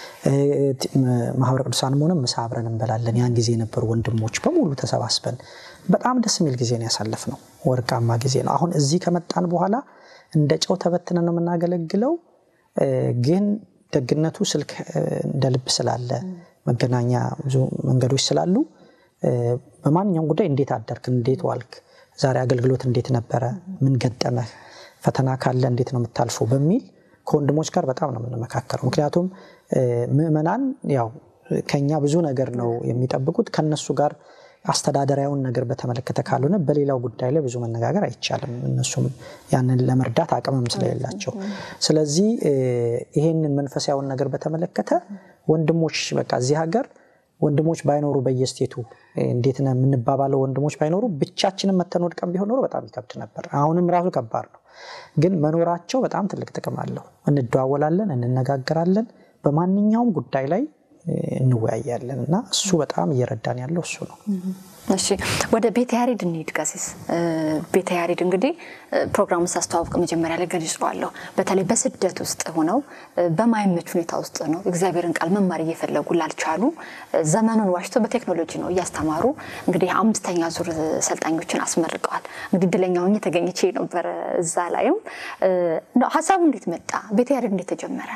ማህበረ ቅዱሳንም ሆነ ምሳ አብረን እንበላለን። ያን ጊዜ የነበሩ ወንድሞች በሙሉ ተሰባስበን በጣም ደስ የሚል ጊዜ ነው ያሳለፍነው። ወርቃማ ጊዜ ነው። አሁን እዚህ ከመጣን በኋላ እንደ ጨው ተበትነን ነው የምናገለግለው። ግን ደግነቱ ስልክ እንደ ልብ ስላለ መገናኛ ብዙ መንገዶች ስላሉ በማንኛውም ጉዳይ እንዴት አደርክ፣ እንዴት ዋልክ፣ ዛሬ አገልግሎት እንዴት ነበረ፣ ምን ገጠመህ፣ ፈተና ካለ እንዴት ነው የምታልፈው በሚል ከወንድሞች ጋር በጣም ነው የምንመካከረው። ምክንያቱም ምዕመናን ያው ከኛ ብዙ ነገር ነው የሚጠብቁት። ከነሱ ጋር አስተዳደራዊውን ነገር በተመለከተ ካልሆነ በሌላው ጉዳይ ላይ ብዙ መነጋገር አይቻልም። እነሱም ያንን ለመርዳት አቅምም ስለሌላቸው፣ ስለዚህ ይሄንን መንፈሳዊውን ነገር በተመለከተ ወንድሞች በቃ እዚህ ሀገር ወንድሞች ባይኖሩ በየስቴቱ እንዴት ነው የምንባባለው? ወንድሞች ባይኖሩ ብቻችንን መተን ወድቀን ቢሆን ኖሮ በጣም ይከብድ ነበር። አሁንም ራሱ ከባድ ነው፣ ግን መኖራቸው በጣም ትልቅ ጥቅም አለው። እንደዋወላለን፣ እንነጋገራለን፣ በማንኛውም ጉዳይ ላይ እንወያያለን እና እሱ በጣም እየረዳን ያለው እሱ ነው። እሺ ወደ ቤተ ያሬድ እንሂድ። ቀሲስ ቤተ ያሬድ እንግዲህ ፕሮግራሙን ሳስተዋውቅ መጀመሪያ ላይ ገልጸዋለሁ። በተለይ በስደት ውስጥ ሆነው በማይመች ሁኔታ ውስጥ ነው እግዚአብሔርን ቃል መማር እየፈለጉ ላልቻሉ ዘመኑን ዋሽተው በቴክኖሎጂ ነው እያስተማሩ እንግዲህ አምስተኛ ዙር ሰልጣኞችን አስመርቀዋል። እንግዲህ እድለኛ ሆኜ ተገኝቼ ነበረ እዛ ላይም ሀሳቡ እንዴት መጣ? ቤተ ያሬድ እንዴት ተጀመረ?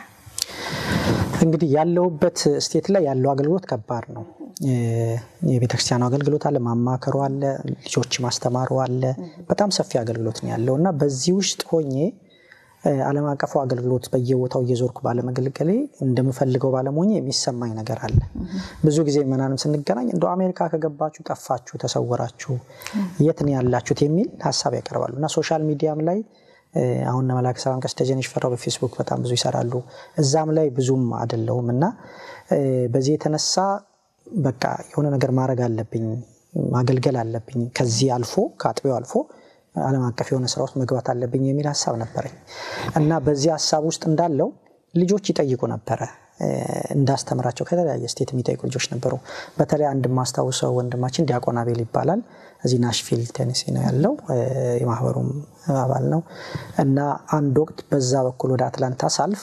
እንግዲህ ያለውበት ስቴት ላይ ያለው አገልግሎት ከባድ ነው። የቤተክርስቲያኑ አገልግሎት አለ፣ ማማከሩ አለ፣ ልጆች ማስተማሩ አለ። በጣም ሰፊ አገልግሎት ነው ያለው እና በዚህ ውስጥ ሆኜ ዓለም አቀፉ አገልግሎት በየቦታው እየዞርኩ ባለመገልገሌ እንደምፈልገው ባለመሆኜ የሚሰማኝ ነገር አለ። ብዙ ጊዜ መናንም ስንገናኝ እንደ አሜሪካ ከገባችሁ ጠፋችሁ፣ ተሰወራችሁ፣ የት ነው ያላችሁት የሚል ሀሳብ ያቀርባሉ እና ሶሻል ሚዲያም ላይ አሁን መላከ ሰላም ቀሲስ ደጀኔ ሽፈራው በፌስቡክ በጣም ብዙ ይሰራሉ። እዛም ላይ ብዙም አይደለሁም እና በዚህ የተነሳ በቃ የሆነ ነገር ማድረግ አለብኝ፣ ማገልገል አለብኝ፣ ከዚህ አልፎ ከአጥቢያው አልፎ ዓለም አቀፍ የሆነ ስራ ውስጥ መግባት አለብኝ የሚል ሀሳብ ነበረኝ እና በዚህ ሀሳብ ውስጥ እንዳለው ልጆች ይጠይቁ ነበረ እንዳስተምራቸው ከተለያየ ስቴት የሚጠይቁ ልጆች ነበሩ። በተለይ አንድ ማስታውሰው ወንድማችን ዲያቆን አቤል ይባላል። እዚህ ናሽቪል ቴኔሲ ነው ያለው። የማህበሩም አባል ነው እና አንድ ወቅት በዛ በኩል ወደ አትላንታ ሳልፍ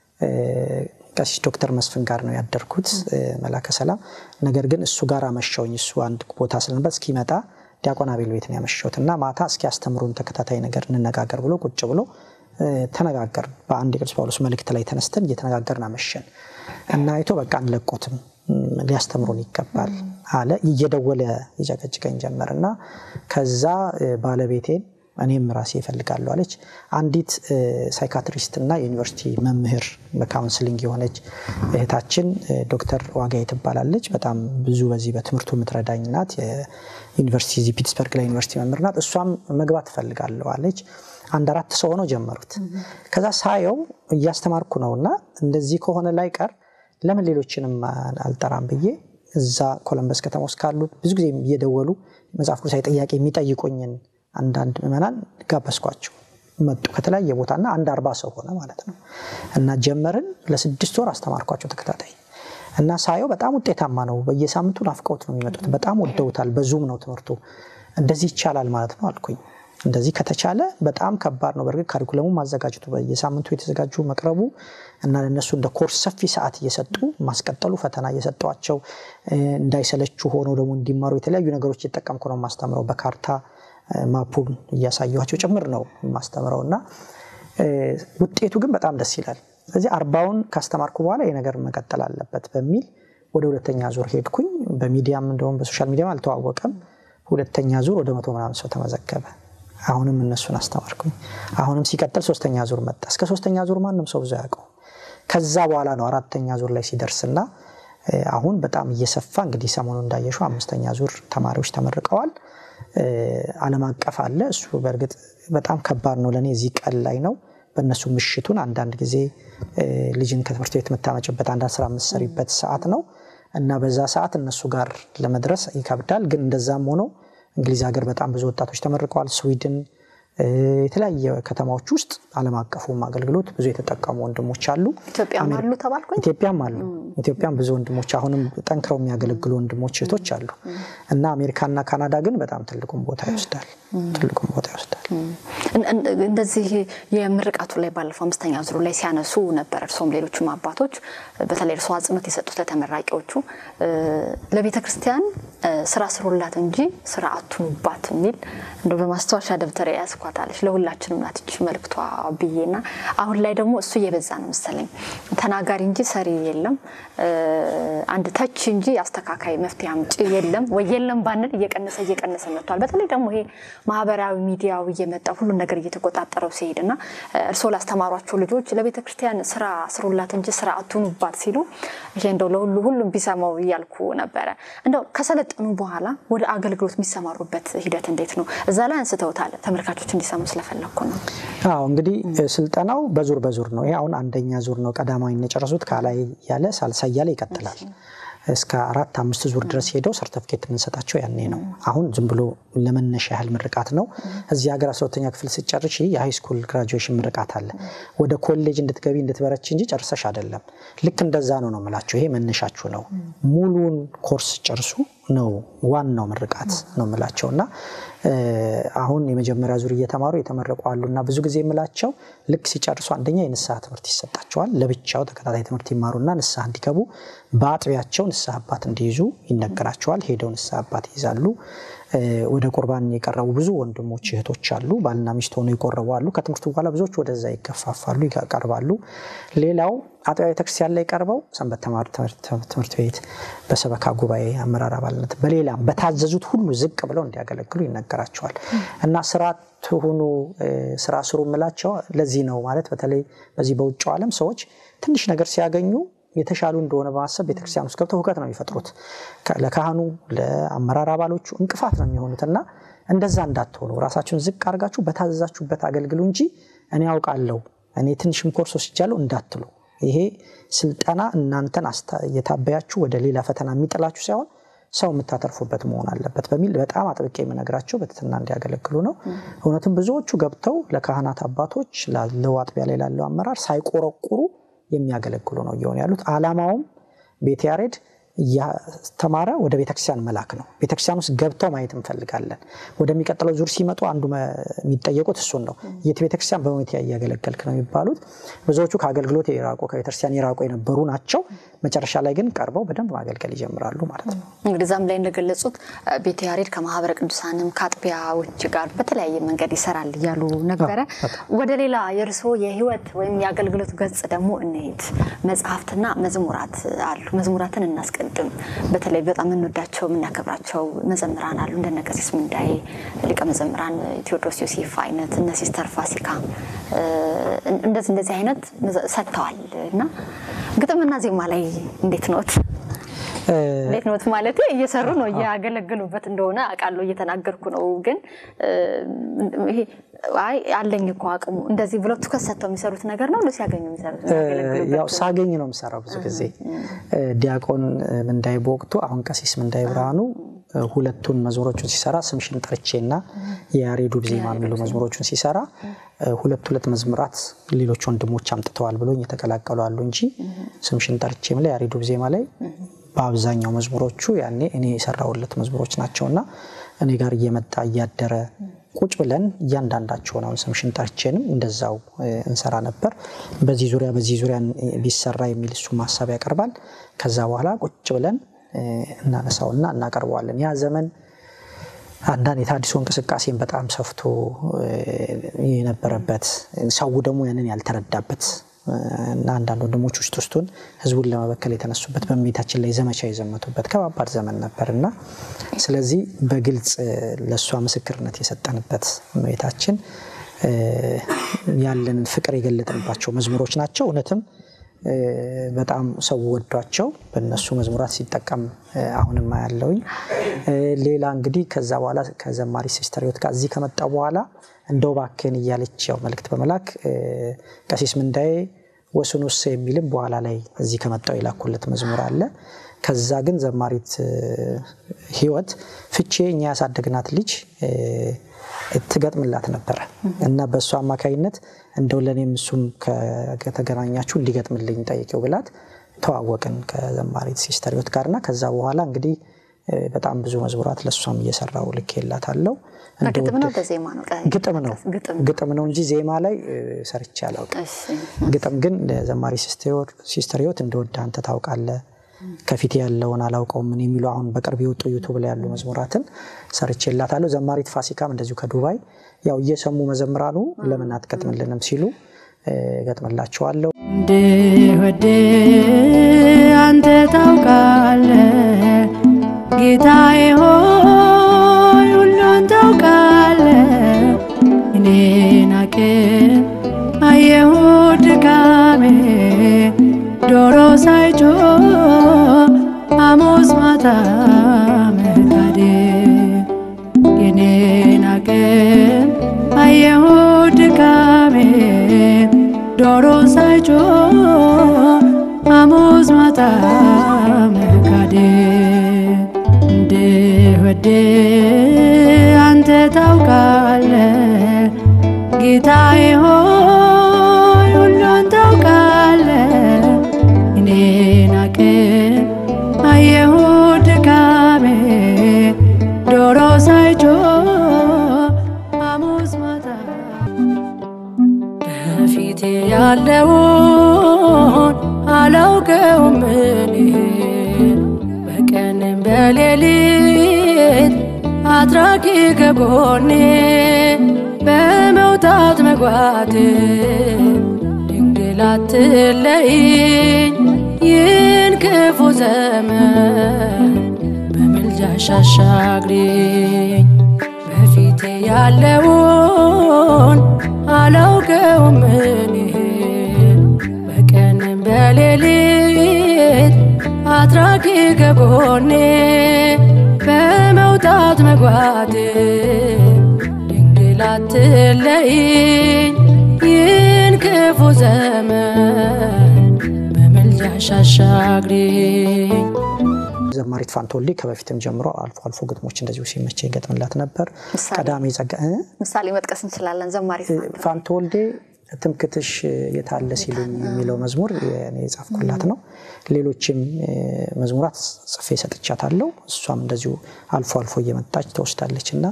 ቀሲስ ዶክተር መስፍን ጋር ነው ያደርኩት መላከ ሰላም። ነገር ግን እሱ ጋር አመሸውኝ። እሱ አንድ ቦታ ስለነበር እስኪመጣ ዲያቆን አቤል ቤት ነው ያመሸሁት እና ማታ እስኪ ያስተምሩን ተከታታይ ነገር እንነጋገር ብሎ ቁጭ ብሎ ተነጋገር በአንድ የቅዱስ ጳውሎስ መልእክት ላይ ተነስተን እየተነጋገርን አመሸን እና አይቶ በቃ አንለቆትም ሊያስተምሩን ይገባል አለ። እየደወለ ይጨቀጭቀኝ ጀመር እና ከዛ ባለቤቴን እኔም ራሴ ይፈልጋለሁ አለች። አንዲት ሳይካትሪስት እና የዩኒቨርሲቲ መምህር በካውንስሊንግ የሆነች እህታችን ዶክተር ዋጋዬ ትባላለች። በጣም ብዙ በዚህ በትምህርቱ የምትረዳኝ ናት። የዩኒቨርሲቲ እዚህ ፒትስበርግ ላይ ዩኒቨርሲቲ መምህር ናት። እሷም መግባት ትፈልጋለሁ አለች። አንድ አራት ሰው ሆነው ጀመሩት። ከዛ ሳየው እያስተማርኩ ነው እና እንደዚህ ከሆነ ላይ ቀር ለምን ሌሎችንም አልጠራም ብዬ እዛ ኮለምበስ ከተማ ውስጥ ካሉት ብዙ ጊዜ እየደወሉ መጽሐፍ ቅዱሳዊ ጥያቄ የሚጠይቁኝን አንዳንድ ምዕመናን ጋበዝኳቸው። መጡ ከተለያየ ቦታ እና አንድ አርባ ሰው ሆነ ማለት ነው እና ጀመርን። ለስድስት ወር አስተማርኳቸው ተከታታይ እና ሳየው በጣም ውጤታማ ነው። በየሳምንቱ ናፍቀውት ነው የሚመጡት። በጣም ወደውታል። በዙም ነው ትምህርቱ። እንደዚህ ይቻላል ማለት ነው አልኩኝ። እንደዚህ ከተቻለ በጣም ከባድ ነው። በእርግጥ ካሪኩለሙ ማዘጋጀቱ በየሳምንቱ የተዘጋጁ መቅረቡ እና ለነሱ እንደ ኮርስ ሰፊ ሰዓት እየሰጡ ማስቀጠሉ ፈተና እየሰጧቸው እንዳይሰለቹ ሆነው ደግሞ እንዲማሩ የተለያዩ ነገሮች እየጠቀምኩ ነው ማስተምረው። በካርታ ማፑን እያሳየኋቸው ጭምር ነው ማስተምረው እና ውጤቱ ግን በጣም ደስ ይላል። ስለዚህ አርባውን ካስተማርኩ በኋላ ይህ ነገር መቀጠል አለበት በሚል ወደ ሁለተኛ ዙር ሄድኩኝ። በሚዲያም እንደውም በሶሻል ሚዲያም አልተዋወቀም። ሁለተኛ ዙር ወደ መቶ ምናምን ሰው ተመዘገበ። አሁንም እነሱን አስተማርኩኝ። አሁንም ሲቀጥል ሶስተኛ ዙር መጣ። እስከ ሶስተኛ ዙር ማንም ሰው ብዙ ያውቀው። ከዛ በኋላ ነው አራተኛ ዙር ላይ ሲደርስና አሁን በጣም እየሰፋ እንግዲህ ሰሞኑ እንዳየሹ አምስተኛ ዙር ተማሪዎች ተመርቀዋል። ዓለም አቀፍ አለ። እሱ በእርግጥ በጣም ከባድ ነው ለእኔ እዚህ ቀን ላይ ነው። በእነሱ ምሽቱን አንዳንድ ጊዜ ልጅን ከትምህርት ቤት የምታመጭበት አንዳንድ ስራ የምትሰሪበት ሰዓት ነው እና በዛ ሰዓት እነሱ ጋር ለመድረስ ይከብዳል። ግን እንደዛም ሆኖ እንግሊዝ ሀገር በጣም ብዙ ወጣቶች ተመርቀዋል። ስዊድን፣ የተለያየ ከተማዎች ውስጥ ዓለም አቀፉም አገልግሎት ብዙ የተጠቀሙ ወንድሞች አሉ። ኢትዮጵያም አሉ ተባልኩኝ። ኢትዮጵያም አሉ። ኢትዮጵያም ብዙ ወንድሞች አሁንም ጠንክረው የሚያገለግሉ ወንድሞች እህቶች አሉ እና አሜሪካና ካናዳ ግን በጣም ትልቁን ቦታ ይወስዳል። ትልቁን ቦታ ይወስዳል። እንደዚህ የምርቃቱ ላይ ባለፈው አምስተኛ ዙሩ ላይ ሲያነሱ ነበር። እርሶም ሌሎችም አባቶች በተለይ እርሶ አጽንኦት የሰጡት ለተመራቂዎቹ ለቤተ ክርስቲያን ስራ ስሩላት እንጂ ስራ አትኑባት የሚል እንደ በማስታወሻ ደብተር ያስኳታለች ለሁላችንም ናትች መልክቷ ብዬና አሁን ላይ ደግሞ እሱ እየበዛ ነው መሰለኝ። ተናጋሪ እንጂ ሰሪ የለም፣ አንድ ተች እንጂ አስተካካይ መፍትሄ አምጪ የለም ወይ የለም ባንል እየቀነሰ እየቀነሰ መጥቷል። በተለይ ደግሞ ይሄ ማህበራዊ ሚዲያው እየመጣ ሁሉን ነገር እየተቆጣጠረው ሲሄድ እና እርስዎ ላስተማሯቸው ልጆች ለቤተ ክርስቲያን ስራ ስሩላት እንጂ ስራ አትኑባት ሲሉ ይሄ እንደው ለሁሉ ሁሉም ቢሰማው እያልኩ ነበረ። እንደው ከሰለጠኑ በኋላ ወደ አገልግሎት የሚሰማሩበት ሂደት እንዴት ነው? እዛ ላይ አንስተውታል። ተመልካቾች እንዲሰሙ ስለፈለግኩ ነው። አዎ እንግዲህ ስልጠናው በዙር በዙር ነው። ይሄ አሁን አንደኛ ዙር ነው። ቀዳማዊ የጨረሱት ከላይ ያለ ሳልሳ እያለ ይቀጥላል። እስከ አራት አምስት ዙር ድረስ ሄደው ሰርተፍኬት የምንሰጣቸው ያኔ ነው። አሁን ዝም ብሎ ለመነሻ ያህል ምርቃት ነው። እዚህ ሀገር አስራ ሁለተኛ ክፍል ስጨርሽ የሃይስኩል ግራጁዌሽን ምርቃት አለ። ወደ ኮሌጅ እንድትገቢ እንድትበረች እንጂ ጨርሰሽ አይደለም። ልክ እንደዛ ነው ነው የምላቸው። ይሄ መነሻችሁ ነው። ሙሉን ኮርስ ጨርሱ ነው ዋናው ምርቃት ነው የምላቸው እና አሁን የመጀመሪያ ዙር እየተማሩ የተመረቁ አሉ እና ብዙ ጊዜ የምላቸው ልክ ሲጨርሱ አንደኛ የንስሐ ትምህርት ይሰጣቸዋል። ለብቻው ተከታታይ ትምህርት ይማሩና ንስሐ እንዲገቡ በአጥቢያቸው ንስሐ አባት እንዲይዙ ይነገራቸዋል። ሄደው ንስሐ አባት ይይዛሉ። ወደ ቁርባን የቀረቡ ብዙ ወንድሞች እህቶች አሉ። ባልና ሚስት ሆነው የቆረቡ አሉ። ከትምህርቱ በኋላ ብዙዎች ወደዛ ይገፋፋሉ፣ ይቀርባሉ። ሌላው አጥቢያ ቤተክርስቲያን ላይ ቀርበው ሰንበት ተማሪ ትምህርት ቤት በሰበካ ጉባኤ አመራር አባልነት በሌላም በታዘዙት ሁሉ ዝቅ ብለው እንዲያገለግሉ ይነገራቸዋል እና ስራ ትሁኑ ስራ ስሩ የምላቸው ለዚህ ነው ማለት በተለይ በዚህ በውጭው ዓለም ሰዎች ትንሽ ነገር ሲያገኙ የተሻሉ እንደሆነ በማሰብ ቤተክርስቲያን ውስጥ ገብተው ሁከት ነው የሚፈጥሩት። ለካህኑ ለአመራር አባሎቹ እንቅፋት ነው የሚሆኑት እና እንደዛ እንዳትሆኑ ራሳችሁን ዝቅ አድርጋችሁ በታዘዛችሁበት አገልግሉ እንጂ እኔ ያውቃለሁ እኔ ትንሽም ኮርስ ወስጃለሁ እንዳትሉ ይሄ ስልጠና እናንተን አስታ- እየታበያችሁ ወደ ሌላ ፈተና የሚጥላችሁ ሳይሆን ሰው የምታተርፉበት መሆን አለበት በሚል በጣም አጥብቄ የምነግራቸው በትህትና እንዲያገለግሉ ነው። እውነትም ብዙዎቹ ገብተው ለካህናት አባቶች፣ ላለው አጥቢያ ላይ ላለው አመራር ሳይቆረቁሩ የሚያገለግሉ ነው እየሆኑ ያሉት። አላማውም ቤተ ያሬድ እያስተማረ ወደ ቤተክርስቲያን መላክ ነው። ቤተክርስቲያን ውስጥ ገብተው ማየት እንፈልጋለን። ወደሚቀጥለው ዙር ሲመጡ አንዱ መ- የሚጠየቁት እሱን ነው። የት ቤተክርስቲያን በሁኔታ እያገለገልክ ነው የሚባሉት። ብዙዎቹ ከአገልግሎት የራቁ ከቤተክርስቲያን የራቁ የነበሩ ናቸው። መጨረሻ ላይ ግን ቀርበው በደንብ ማገልገል ይጀምራሉ ማለት ነው። እንግዲህ ዛም ላይ እንደገለጹት እ፣ ቤተ ያሬድ ከማህበረ ቅዱሳንም ከአጥቢያዎች ጋር በተለያየ መንገድ ይሰራል እያሉ ነበረ። ወደ ሌላ የእርስዎ የህይወት ወይም የአገልግሎት ገጽ ደግሞ እንሄድ። መጽሐፍትና መዝሙራት አሉ። መዝሙራትን እናስቀድም። በተለይ በጣም የምንወዳቸው የምናከብራቸው መዘምራን አሉ። እንደነ ቀሲስ ምንዳዬ ሊቀ መዘምራን ቴዎድሮስ ዮሴፍ አይነት እነ ሲስተር ፋሲካ እ፣ እንደዚህ እንደዚህ አይነት መዘ- ሰጥተዋል እና ግጥምና ዜማ ላይ እንዴት ነዎት? እንዴት ነው ማለት እየሰሩ ነው እያገለገሉበት እንደሆነ አውቃለሁ እየተናገርኩ ነው ግን እ፣ ይሄ አይ አለኝ እኮ አቅሙ እንደዚህ ብለው ትኩረት ሰጥተው የሚሰሩት ነገር ነው ሲያገኙ የሚሰሩት የሚያገለግሉበት ያው ሳገኝ ነው የምሰራው ብዙ ጊዜ እ፣ ዲያቆን እ፣ ምንዳይ በወቅቱ አሁን ቀሲስ ምንዳይ ብርሃኑ እ፣ ሁለቱን መዝሙሮቹን ሲሰራ ስምሽን ጠርቼ እና የያሬዱ ዜማ የሚሉ መዝሙሮቹን ሲሰራ እ፣ ሁለት ሁለት መዝሙራት ሌሎች ወንድሞች አምጥተዋል ብሎኝ የተቀላቀሉ አሉ እንጂ ስምሽን ጠርቼም ላይ ያሬዱ ዜማ ላይ በአብዛኛው መዝሙሮቹ ያኔ እኔ የሰራሁለት መዝሙሮች ናቸው እና እኔ ጋር እየመጣ እያደረ ቁጭ ብለን እያንዳንዳቸውን አሁን ስምሽን ጠርቼንም እንደዛው እ፣ እንሰራ ነበር። በዚህ ዙሪያ በዚህ ዙሪያ ቢሰራ የሚል እሱ ሀሳብ ያቀርባል። ከዛ በኋላ ቁጭ ብለን እ፣ እናነሳውና እናቀርበዋለን። ያ ዘመን አንዳንድ የታድሶ እንቅስቃሴን በጣም ሰፍቶ እ፣ የነበረበት ሰው ደግሞ ያንን ያልተረዳበት እ፣ እና አንዳንድ ወንድሞች ውስጥ ውስጡን ህዝቡን ለመበከል የተነሱበት በእመቤታችን ላይ ዘመቻ የዘመቱበት ከባባድ ዘመን ነበር እና ስለዚህ በግልጽ እ፣ ለእሷ ምስክርነት የሰጠንበት እመቤታችን እ፣ ያለንን ፍቅር የገለጥንባቸው መዝሙሮች ናቸው። እውነትም እ፣ በጣም ሰው ወዷቸው በእነሱ መዝሙራት ሲጠቀም እ፣ አሁንም ያለውኝ ሌላ እንግዲህ ከዛ በኋላ ከዘማሪ ሲስተር ህይወት ጋር እዚህ ከመጣ በኋላ እንደው እባክህን እያለች ያው መልእክት በመላክ እ፣ ቀሲስ ምንዳዬ ወስኑስ የሚልም በኋላ ላይ እዚህ ከመጣው የላኩለት መዝሙር አለ። ከዛ ግን ዘማሪት እ፣ ህይወት ፍቼ እኛ ያሳደግናት ልጅ እ፣ ትገጥምላት ነበረ እና በእሱ አማካኝነት እንደው ለእኔም እሱም ከ- ከተገናኛችሁ እንዲገጥምልኝ ጠይቄው ብላት ተዋወቅን ከዘማሪት ሲስተር ህይወት ጋር እና ከዛ በኋላ እንግዲህ እ፣ በጣም ብዙ መዝሙራት ለእሷም እየሰራው ልኬላታለው። በግጥም ነው በዜማ ነው ቀ- ግጥም ነው ግጥም ግጥም ነው እንጂ ዜማ ላይ እ፣ ሰርቼ አላውቅም። እሺ ግጥም ግን ለዘማሪ ሲስተር ህይወት እንደወደ አንተ ታውቃለህ ከፊት ያለውን አላውቀውም ምን የሚሉ አሁን በቅርብ የወጡ ዩቱብ ላይ ያሉ መዝሙራትን ሰርቼላታለሁ። ዘማሪት ፋሲካም እንደዚሁ ከዱባይ ያው እየሰሙ መዘምራኑ ለምን አትገጥምልንም ሲሉ እ፣ ገጥምላቸዋለሁ። እንድወድ አንተ ታውቃለህ ጌታዬ ሆይ ሁሉን ታውቃለህ እኔን አቅም አየሁ ድካሜ ዶሮ ሳይጮህ ሐሙስ ማታ መካዴ የኔን አቅም አየሁ ድካሜ ዶሮ ሳይጮህ ሐሙስ ማታ መካዴ እንድወድ አንተ ታውቃለህ ጌታዬ ሆይ ሁሉን ታውቃለህ እኔን አቅም አየሁ ድካሜ ዶሮ ሳይጮህ ሐሙስ ማታ በፊቴ ያለውን አላውቀውም እኔ በቀንም በሌሊት አድራጊ ከጎኔ በመውጣት መግባት ድንግል አትለይኝ ይህን ክፉ ዘመን በምልጃሽ አሻግሪኝ በፊቴ ያለውን አላውቀውም እኔ በቀንም በሌሊት አድራጊ ከጎኔ በመውጣት መግባት ድንግል አትለይኝ ይህን ክፉ ዘመን አሻሻግሪኝ ዘማሪት ፋንቶሌ ከበፊትም ጀምሮ አልፎ አልፎ ግጥሞች እንደዚሁ ሲመቸ ይገጥምላት ነበር። ምሳሌ? ቀዳሜ ጸጋ እ? ምሳሌ መጥቀስ እንችላለን። ዘማሪ ፋንቶወልዴ ትምክትሽ የታለ ሲሉኝ የሚለው መዝሙር እኔ የጻፍኩላት ነው። ሌሎችም እ፣ መዝሙራት ጽፌ ሰጥቻታለሁ። እሷም እንደዚሁ አልፎ አልፎ እየመጣች ትወስዳለች እና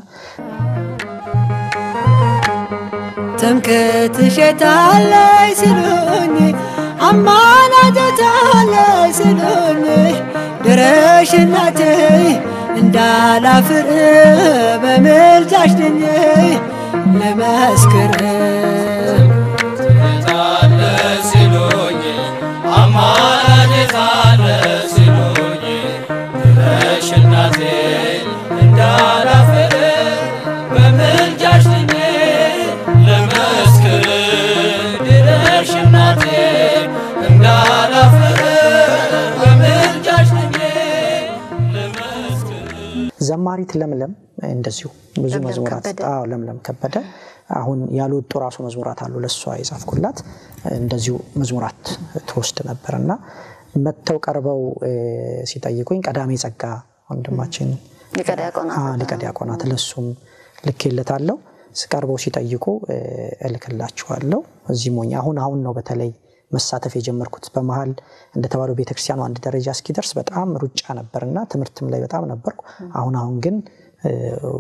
ትምክህትሽ የታለይ ሲሉኝ አማላጀታለይ ሲሉኝ ድረሽ እናቴ እንዳላፍር በምልጃሽ ድኜ ልመስክር ዘማሪት ለምለም እንደዚሁ ብዙ ለምለም መዝሙራት ከበደ። አዎ፣ ለምለም ከበደ አሁን ያልወጡ ራሱ መዝሙራት አሉ ለእሷ የጻፍኩላት እንደዚሁ መዝሙራት ትወስድ ነበር እና መጥተው ቀርበው እ፣ ሲጠይቁኝ ቀዳሜ ጸጋ ወንድማችን ሊቀ ዲያቆናት አ፣ ሊቀ ዲያቆናት ለሱም ልኬለታለሁ። ቀርበው ሲጠይቁ እ፣ እልክላችኋለሁ። እዚህ ሞኝ አሁን አሁን ነው በተለይ መሳተፍ የጀመርኩት። በመሀል እንደተባለው ቤተክርስቲያኑ አንድ ደረጃ እስኪደርስ በጣም ሩጫ ነበርና ትምህርትም ላይ በጣም ነበርኩ። አሁን አሁን ግን እ፣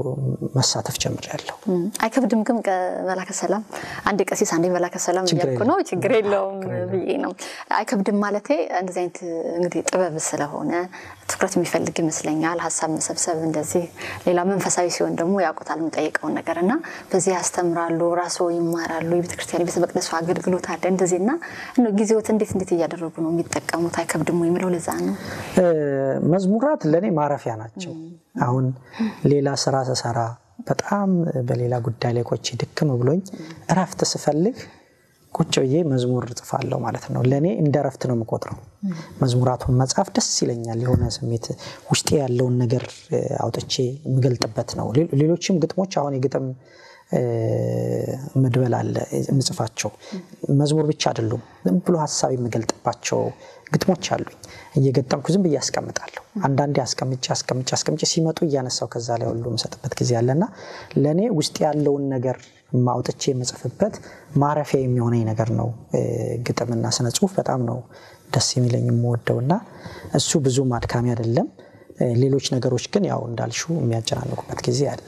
መሳተፍ ጀምሬያለሁ። አይከብድም ግን ቀ- መላከ ሰላም አንድ ቀሲስ አንዴ መላከ ሰላም ችግር እያልኩ ነው። ችግር የለውም ብዬ ነው። አይከብድም ማለቴ እንደዚህ አይነት እንግዲህ ጥበብ ስለሆነ ትኩረት የሚፈልግ ይመስለኛል። ሀሳብ መሰብሰብ እንደዚህ፣ ሌላ መንፈሳዊ ሲሆን ደግሞ ያውቁታል የሚጠይቀውን ነገር እና በዚህ ያስተምራሉ፣ ራስዎ ይማራሉ። የቤተክርስቲያን የቤተ መቅደሱ አገልግሎት አለ እንደዚህ እና እንደው ጊዜዎት እንዴት እንዴት እያደረጉ ነው የሚጠቀሙት? አይከብድም ወይ የሚለው ለዛ ነው። እ፣ መዝሙራት ለእኔ ማረፊያ ናቸው። አሁን ሌላ ስራ ስሰራ በጣም በሌላ ጉዳይ ላይ ቆቼ ድክም ብሎኝ እረፍት ስፈልግ ቁጭ ብዬ መዝሙር እጽፋለሁ ማለት ነው። ለእኔ እንደ እረፍት ነው የምቆጥረው። መዝሙራቱን መጻፍ ደስ ይለኛል። የሆነ ስሜት ውስጤ ያለውን ነገር እ፣ አውጥቼ የምገልጥበት ነው። ሌ- ሌሎችም ግጥሞች አሁን የግጥም እ፣ መድበል አለ የምጽፋቸው መዝሙር ብቻ አይደሉም። ዝም ብሎ ሀሳብ የምገልጥባቸው ግጥሞች አሉኝ። እየገጠምኩ ዝም ብዬ አስቀምጣለሁ። አንዳንዴ አስቀምጬ አስቀምጬ አስቀምጬ ሲመጡ እያነሳው ከዛ ላይ ሁሉ የምሰጥበት ጊዜ አለና ለእኔ ውስጥ ያለውን ነገር አውጥቼ የምጽፍበት ማረፊያ የሚሆነኝ ነገር ነው። እ፣ ግጥምና ስነ ጽሁፍ በጣም ነው ደስ የሚለኝ የምወደው እና እሱ ብዙም አድካሚ አይደለም። እ፣ ሌሎች ነገሮች ግን ያው እንዳልሹ የሚያጨናንቁበት ጊዜ አለ።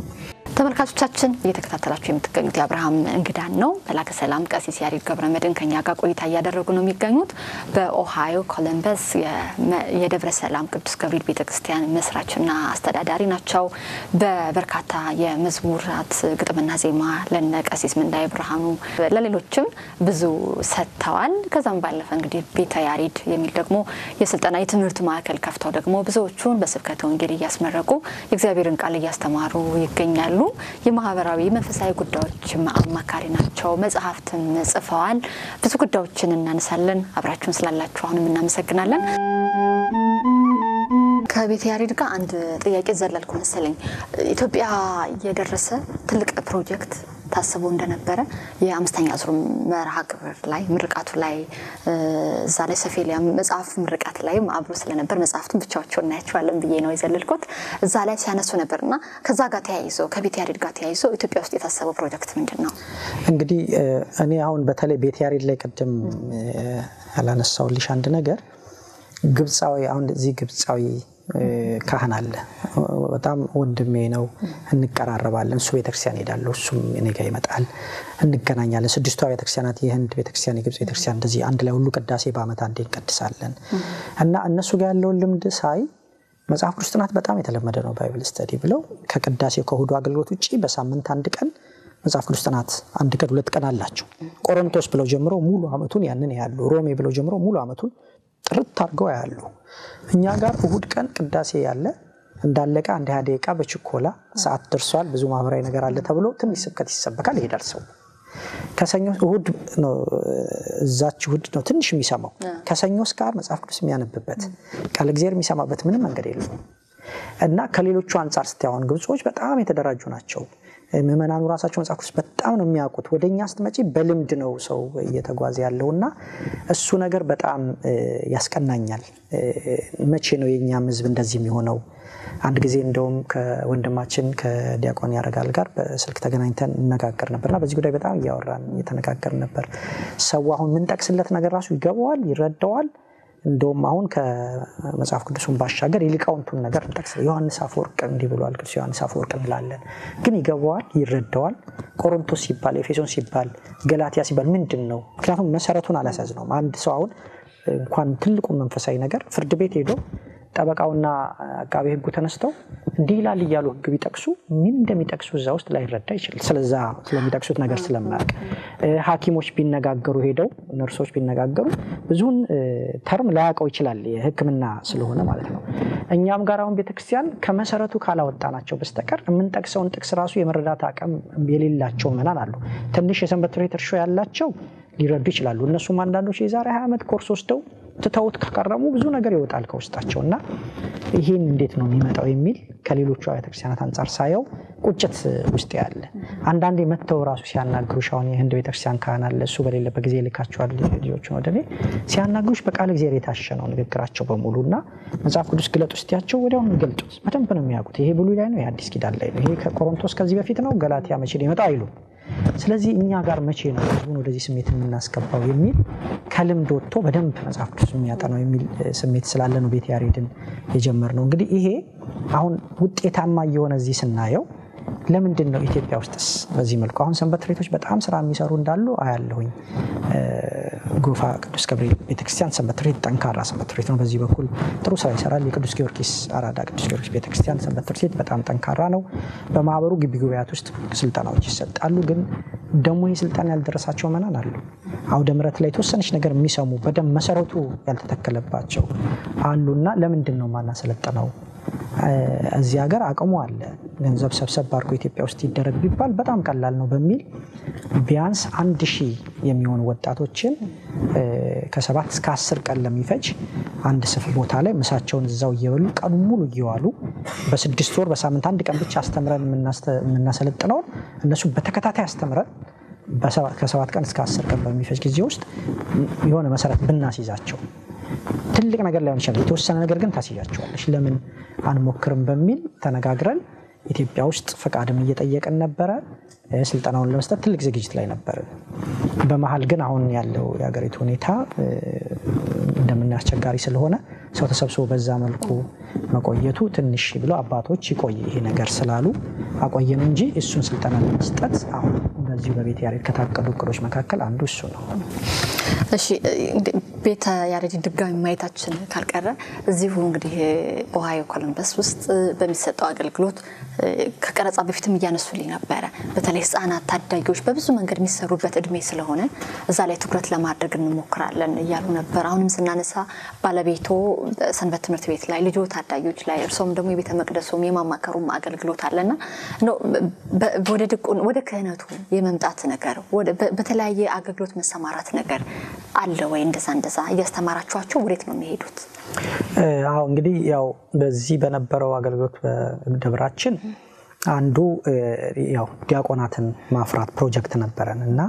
ተመልካቾቻችን እየተከታተላችሁ የምትገኙት የአብርሃም እንግዳን ነው። መላከ ሰላም ቀሲስ ያሬድ ገብረመድህን ከኛ ጋር ቆይታ እያደረጉ ነው የሚገኙት። በኦሃዮ ኮለምበስ የመ- የደብረ ሰላም ቅዱስ ገብርኤል ቤተክርስቲያን መስራችና አስተዳዳሪ ናቸው። በበርካታ የመዝሙራት ግጥምና ዜማ ለነ ቀሲስ ምንዳይ ብርሃኑ ለሌሎችም ብዙ ሰጥተዋል። ከዛም ባለፈ እንግዲህ ቤተ ያሬድ የሚል ደግሞ የስልጠና የትምህርት ማዕከል ከፍተው ደግሞ ብዙዎቹን በስብከተ ወንጌል እያስመረቁ የእግዚአብሔርን ቃል እያስተማሩ ይገኛሉ። የማህበራዊ መንፈሳዊ ጉዳዮችም አማካሪ ናቸው። መጽሐፍትም ጽፈዋል። ብዙ ጉዳዮችን እናነሳለን። አብራችሁን ስላላችሁ አሁንም እናመሰግናለን። ከቤተ ያሬድ ጋር አንድ ጥያቄ ዘለልኩ መሰለኝ። ኢትዮጵያ የደረሰ ትልቅ ፕሮጀክት ታስቦ እንደነበረ የአምስተኛ ዙር መርሃ ግብር ላይ ምርቃቱ ላይ እ፣ እዛ ላይ ሰፌሊያ መጽሐፍ ምርቃት ላይም አብሮ ስለነበር መጽሐፍቱን ብቻዎቸው እናያቸዋለን ብዬ ነው የዘለልኩት። እዛ ላይ ሲያነሱ ነበር እና ከዛ ጋር ተያይዞ ከቤተ ያሬድ ጋር ተያይዞ ኢትዮጵያ ውስጥ የታሰበው ፕሮጀክት ምንድን ነው? እንግዲህ እ፣ እኔ አሁን በተለይ ቤተ ያሬድ ላይ ቅድም እ፣ ያላነሳውልሽ አንድ ነገር ግብፃዊ አሁን እዚህ ግብፃዊ እ፣ ካህን አለ። በጣም ወንድሜ ነው። እንቀራረባለን። እሱ ቤተክርስቲያን ሄዳለሁ፣ እሱም እኔ ጋ ይመጣል፣ እንገናኛለን። ስድስቷ ቤተክርስቲያናት የህንድ ቤተክርስቲያን፣ የግብፅ ቤተክርስቲያን እንደዚህ አንድ ላይ ሁሉ ቅዳሴ በአመት አንዴ እንቀድሳለን እና እነሱ ጋር ያለውን ልምድ ሳይ መጽሐፍ ቅዱስ ጥናት በጣም የተለመደ ነው። ባይብል ስተዲ ብለው ከቅዳሴ ከእሁዱ አገልግሎት ውጭ በሳምንት አንድ ቀን መጽሐፍ ቅዱስ ጥናት አንድ ቀን ሁለት ቀን አላቸው። ቆሮንቶስ ብለው ጀምሮ ሙሉ አመቱን ያንን ያሉ፣ ሮሜ ብለው ጀምሮ ሙሉ አመቱን ጥርት አድርገው ያሉ። እኛ ጋር እሁድ ቀን ቅዳሴ ያለ እንዳለቀ አንድ ሃያ ደቂቃ በችኮላ ሰዓት ደርሷል፣ ብዙ ማህበራዊ ነገር አለ ተብሎ ትንሽ ስብከት ይሰበካል፣ ይሄዳል ሰው። ከሰኞ እሁድ ነው እዛች እሁድ ነው ትንሽ የሚሰማው። ከሰኞ እስከ ዓርብ መጽሐፍ ቅዱስ የሚያነብበት ቃለ እግዚአብሔር የሚሰማበት ምንም መንገድ የለውም። እና ከሌሎቹ አንጻር ስታይ አሁን ግብጾች በጣም የተደራጁ ናቸው። ምዕመናኑ ራሳቸው መጽሐፍ ቅዱስ በጣም ነው የሚያውቁት። ወደ እኛ ስትመጪ በልምድ ነው ሰው እየተጓዘ ያለው እና እሱ ነገር በጣም ያስቀናኛል። መቼ ነው የእኛም ህዝብ እንደዚህ የሚሆነው? አንድ ጊዜ እንደውም ከወንድማችን ከዲያቆን ያረጋል ጋር በስልክ ተገናኝተን እነጋገር ነበርና በዚህ ጉዳይ በጣም እያወራን እየተነጋገር ነበር። ሰው አሁን የምንጠቅስለት ነገር ራሱ ይገባዋል፣ ይረዳዋል። እንደውም አሁን ከመጽሐፍ ቅዱሱን ባሻገር የሊቃውንቱን ነገር እንጠቅስ ዮሐንስ አፈወርቅ እንዲህ ብሏል፣ ቅዱስ ዮሐንስ አፈወርቅ እንላለን። ግን ይገባዋል፣ ይረዳዋል። ቆሮንቶስ ሲባል፣ ኤፌሶን ሲባል፣ ገላትያ ሲባል ምንድን ነው? ምክንያቱም መሰረቱን አላስያዝነውም። አንድ ሰው አሁን እንኳን ትልቁን መንፈሳዊ ነገር ፍርድ ቤት ሄዶ ጠበቃውና አቃቤ ሕጉ ተነስተው እንዲህ ይላል እያሉ ሕግ ቢጠቅሱ ምን እንደሚጠቅሱ እዛ ውስጥ ላይረዳ ይችላል። ስለዛ ስለሚጠቅሱት ነገር ስለማያውቅ ሐኪሞች ቢነጋገሩ ሄደው ነርሶች ቢነጋገሩ ብዙውን ተርም ላያውቀው ይችላል የሕክምና ስለሆነ ማለት ነው። እኛም ጋር አሁን ቤተክርስቲያን ከመሰረቱ ካላወጣናቸው በስተቀር የምንጠቅሰውን ጥቅስ ራሱ የመረዳት አቅም የሌላቸው ምናን አሉ። ትንሽ የሰንበት ትምህርት እርሾ ያላቸው ሊረዱ ይችላሉ። እነሱም አንዳንዶች የዛሬ ሀያ ዓመት ኮርስ ወስደው ትተውት ከቀረሙ ብዙ ነገር ይወጣል ከውስጣቸው እና ይህን እንዴት ነው የሚመጣው የሚል ከሌሎቹ አብያተ ክርስቲያናት አንጻር ሳየው ቁጭት ውስጥ ያለ አንዳንዴ መጥተው ራሱ ሲያናግሩሽ አሁን የህንድ ቤተክርስቲያን ካህን አለ እሱ በሌለበት ጊዜ ልካቸዋል ልጆችን ወደ እኔ ሲያናግሩሽ በቃል እግዚአብሔር የታሸ ነው ንግግራቸው በሙሉ እና መጽሐፍ ቅዱስ ግለጡ ስትያቸው ወዲያው የሚገልጡት በደንብ ነው የሚያውቁት ይሄ ብሉይ ላይ ነው ይሄ አዲስ ኪዳን ላይ ነው ይሄ ከቆሮንቶስ ከዚህ በፊት ነው ገላትያ መቼ ሊመጣው አይሉም ስለዚህ እኛ ጋር መቼ ነው ህዝቡን ወደዚህ ስሜት የምናስገባው የሚል ከልምድ ወጥቶ በደንብ መጽሐፍ ቅዱስ የሚያጠናው የሚል ስሜት ስላለ ነው ቤተ ያሬድን የጀመርነው። እንግዲህ ይሄ አሁን ውጤታማ እየሆነ እዚህ ስናየው ለምንድን ነው ኢትዮጵያ ውስጥስ በዚህ መልኩ አሁን ሰንበት ትምህርት ቤቶች በጣም ስራ የሚሰሩ እንዳሉ አያለሁኝ። ጎፋ ቅዱስ ገብርኤል ቤተክርስቲያን ሰንበት ትምህርት ቤት ጠንካራ ሰንበት ትምህርት ቤት ነው። በዚህ በኩል ጥሩ ስራ ይሰራል። የቅዱስ ጊዮርጊስ አራዳ ቅዱስ ጊዮርጊስ ቤተክርስቲያን ሰንበት ትምህርት ቤት በጣም ጠንካራ ነው። በማህበሩ ግቢ ጉባኤያት ውስጥ ስልጠናዎች ይሰጣሉ። ግን ደግሞ ይህ ስልጠና ያልደረሳቸው መናን አሉ። አውደ ምሕረት ላይ የተወሰነች ነገር የሚሰሙ በደንብ መሰረቱ ያልተተከለባቸው አሉና ለምንድን ነው ማናሰለጥነው? እዚህ ሀገር አቅሙ አለ። ገንዘብ ሰብሰብ አድርጎ ኢትዮጵያ ውስጥ ይደረግ ቢባል በጣም ቀላል ነው በሚል ቢያንስ አንድ ሺህ የሚሆኑ ወጣቶችን ከሰባት እስከ አስር ቀን ለሚፈጅ አንድ ስፍ ቦታ ላይ ምሳቸውን እዛው እየበሉ ቀኑ ሙሉ እየዋሉ በስድስት ወር በሳምንት አንድ ቀን ብቻ አስተምረን የምናሰለጥነውን እነሱ በተከታታይ አስተምረን ከሰባት ቀን እስከ አስር ቀን በሚፈጅ ጊዜ ውስጥ የሆነ መሰረት ብናስይዛቸው ትልቅ ነገር ላይሆን ይችላል። የተወሰነ ነገር ግን ታስያቸዋለች። ለምን አንሞክርም በሚል ተነጋግረን ኢትዮጵያ ውስጥ ፈቃድም እየጠየቅን ነበረ። ስልጠናውን ለመስጠት ትልቅ ዝግጅት ላይ ነበርን። በመሀል ግን አሁን ያለው የሀገሪቱ ሁኔታ እንደምናየው አስቸጋሪ ስለሆነ ሰው ተሰብስቦ በዛ መልኩ መቆየቱ ትንሽ ብሎ አባቶች ይቆይ ይሄ ነገር ስላሉ አቆየን እንጂ እሱን ስልጠና ለመስጠት አሁን በዚሁ በቤተ ያሬድ ከታቀዱ እቅዶች መካከል አንዱ እሱ ነው። እሺ ቤተ ያሬድን ድጋሚ ማየታችን ካልቀረ እዚሁ እንግዲህ ኦሃዮ ኮሎምበስ ውስጥ በሚሰጠው አገልግሎት ከቀረጻ በፊትም እያነሱልኝ ነበረ። በተለይ ሕጻናት፣ ታዳጊዎች በብዙ መንገድ የሚሰሩበት እድሜ ስለሆነ እዛ ላይ ትኩረት ለማድረግ እንሞክራለን እያሉ ነበር። አሁንም ስናነሳ ባለቤቶ ሰንበት ትምህርት ቤት ላይ ልጆ ታዳጊዎች ላይ እርሶም ደግሞ የቤተ መቅደሱም የማማከሩም አገልግሎት አለና ወደ ድቁን ወደ ክህነቱ የመምጣት ነገር በተለያየ አገልግሎት መሰማራት ነገር አለ ወይ? እንደዛ እንደዛ እያስተማራችኋቸው ወዴት ነው የሚሄዱት? አዎ እንግዲህ ያው በዚህ በነበረው አገልግሎት በደብራችን አንዱ ያው ዲያቆናትን ማፍራት ፕሮጀክት ነበረን እና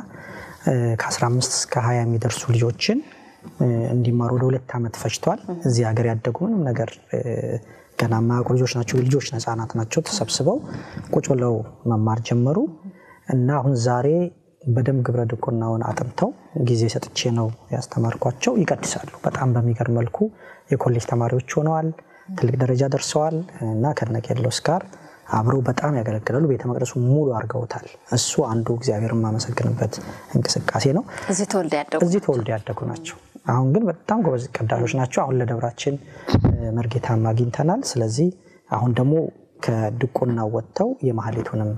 ከ15 እስከ 20 የሚደርሱ ልጆችን እንዲማሩ ወደ ሁለት ዓመት ፈጅቷል። እዚህ ሀገር ያደጉ ምንም ነገር ገና የማያውቁ ልጆች ናቸው። ልጆች ህጻናት ናቸው። ተሰብስበው ቁጭ ብለው መማር ጀመሩ እና አሁን ዛሬ በደንብ ግብረ ድቁናውን አጥንተው ጊዜ ሰጥቼ ነው ያስተማርኳቸው። ይቀድሳሉ። በጣም በሚገርም መልኩ የኮሌጅ ተማሪዎች ሆነዋል። ትልቅ ደረጃ ደርሰዋል እና ከነቄርሎስ ጋር አብረው በጣም ያገለግላሉ። ቤተ መቅደሱ ሙሉ አድርገውታል። እሱ አንዱ እግዚአብሔር የማመሰግንበት እንቅስቃሴ ነው። እዚህ ተወልደ ያደጉ እዚህ ተወልደ ያደጉ ናቸው። አሁን ግን በጣም ጎበዝ ቀዳሾች ናቸው። አሁን ለደብራችን መርጌታም አግኝተናል። ስለዚህ አሁን ደግሞ ከድቁና ወጥተው የማህሌቱንም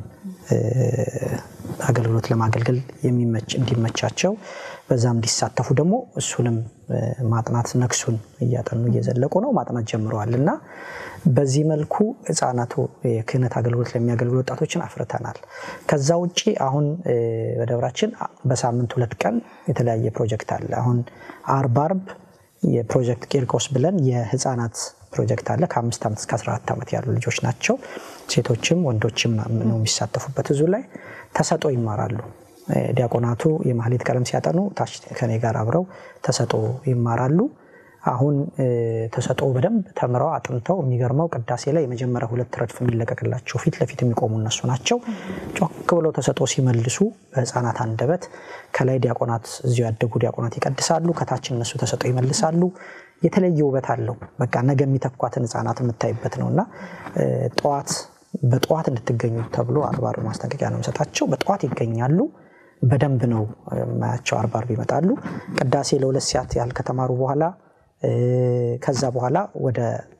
አገልግሎት ለማገልገል እንዲመቻቸው በዛም እንዲሳተፉ ደግሞ እሱንም ማጥናት ነክሱን እያጠኑ እየዘለቁ ነው። ማጥናት ጀምረዋል እና በዚህ መልኩ ህፃናቱ የክህነት አገልግሎት ለሚያገልግሉ ወጣቶችን አፍርተናል። ከዛ ውጭ አሁን በደብራችን በሳምንት ሁለት ቀን የተለያየ ፕሮጀክት አለ። አሁን አርብ አርብ የፕሮጀክት ቂርቆስ ብለን የህፃናት ፕሮጀክት አለ። ከአምስት ዓመት እስከ 14 ዓመት ያሉ ልጆች ናቸው። ሴቶችም ወንዶችም ነው የሚሳተፉበት። እዙ ላይ ተሰጦ ይማራሉ። ዲያቆናቱ የማህሌት ቀለም ሲያጠኑ ታች ከኔ ጋር አብረው ተሰጦ ይማራሉ። አሁን ተሰጦ በደንብ ተምረው አጥንተው የሚገርመው ቅዳሴ ላይ የመጀመሪያ ሁለት ረድፍ የሚለቀቅላቸው ፊት ለፊት የሚቆሙ እነሱ ናቸው። ጮክ ብለው ተሰጦ ሲመልሱ በህፃናት አንደበት ከላይ ዲያቆናት እዚሁ ያደጉ ዲያቆናት ይቀድሳሉ፣ ከታች እነሱ ተሰጦ ይመልሳሉ። የተለየ ውበት አለው። በቃ ነገ የሚተኳትን ህፃናት የምታይበት ነው እና ጠዋት በጠዋት እንድትገኙ ተብሎ አርባ አርብ ማስጠንቀቂያ ነው የሚሰጣቸው። በጠዋት ይገኛሉ። በደንብ ነው የማያቸው። አርባ አርብ ይመጣሉ። ቅዳሴ ለሁለት ሰዓት ያህል ከተማሩ በኋላ ከዛ በኋላ ወደ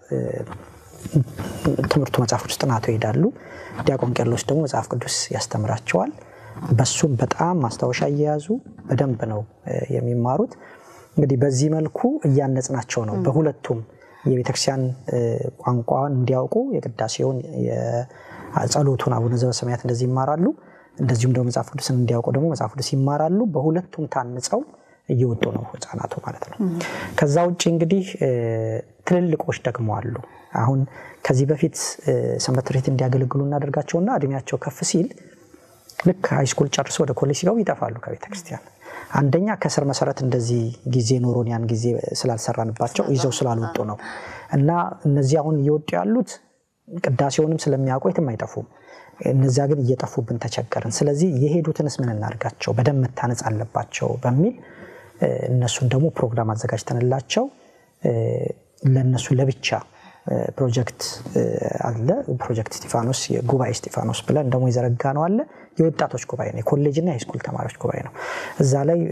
ትምህርቱ መጽሐፍ ቅዱስ ጥናቱ ይሄዳሉ። ዲያቆን ቄርሎስ ደግሞ መጽሐፍ ቅዱስ ያስተምራቸዋል። በሱም በጣም ማስታወሻ እየያዙ በደንብ ነው የሚማሩት። እንግዲህ በዚህ መልኩ እያነጽናቸው ነው። በሁለቱም የቤተክርስቲያን ቋንቋን እንዲያውቁ የቅዳሴውን ጸሎቱን አቡነ ዘበሰማያት እንደዚህ ይማራሉ። እንደዚሁም ደግሞ መጽሐፍ ቅዱስን እንዲያውቁ ደግሞ መጽሐፍ ቅዱስ ይማራሉ። በሁለቱም ታንጸው እየወጡ ነው ህፃናቱ ማለት ነው። ከዛ ውጭ እንግዲህ ትልልቆች ደግሞ አሉ። አሁን ከዚህ በፊት ሰንበት ትምህርት ቤት እንዲያገለግሉ እናደርጋቸውና እድሜያቸው ከፍ ሲል ልክ ሃይስኩል ጨርሶ ወደ ኮሌጅ ሲገቡ ይጠፋሉ ከቤተ ክርስቲያን። አንደኛ ከስር መሰረት እንደዚህ ጊዜ ኖሮን ያን ጊዜ ስላልሰራንባቸው ይዘው ስላልወጡ ነው። እና እነዚህ አሁን እየወጡ ያሉት ቅዳሴውንም ስለሚያውቁ የትም አይጠፉም። እነዚያ ግን እየጠፉብን ተቸገርን። ስለዚህ የሄዱትንስ ምን እናድርጋቸው? በደንብ መታነጽ አለባቸው በሚል እነሱን ደግሞ ፕሮግራም አዘጋጅተንላቸው ለእነሱ ለብቻ ፕሮጀክት አለ። ፕሮጀክት ስጢፋኖስ ጉባኤ ስጢፋኖስ ብለን ደግሞ የዘረጋ ነው አለ። የወጣቶች ጉባኤ ነው፣ የኮሌጅና የሃይስኩል ተማሪዎች ጉባኤ ነው። እዛ ላይ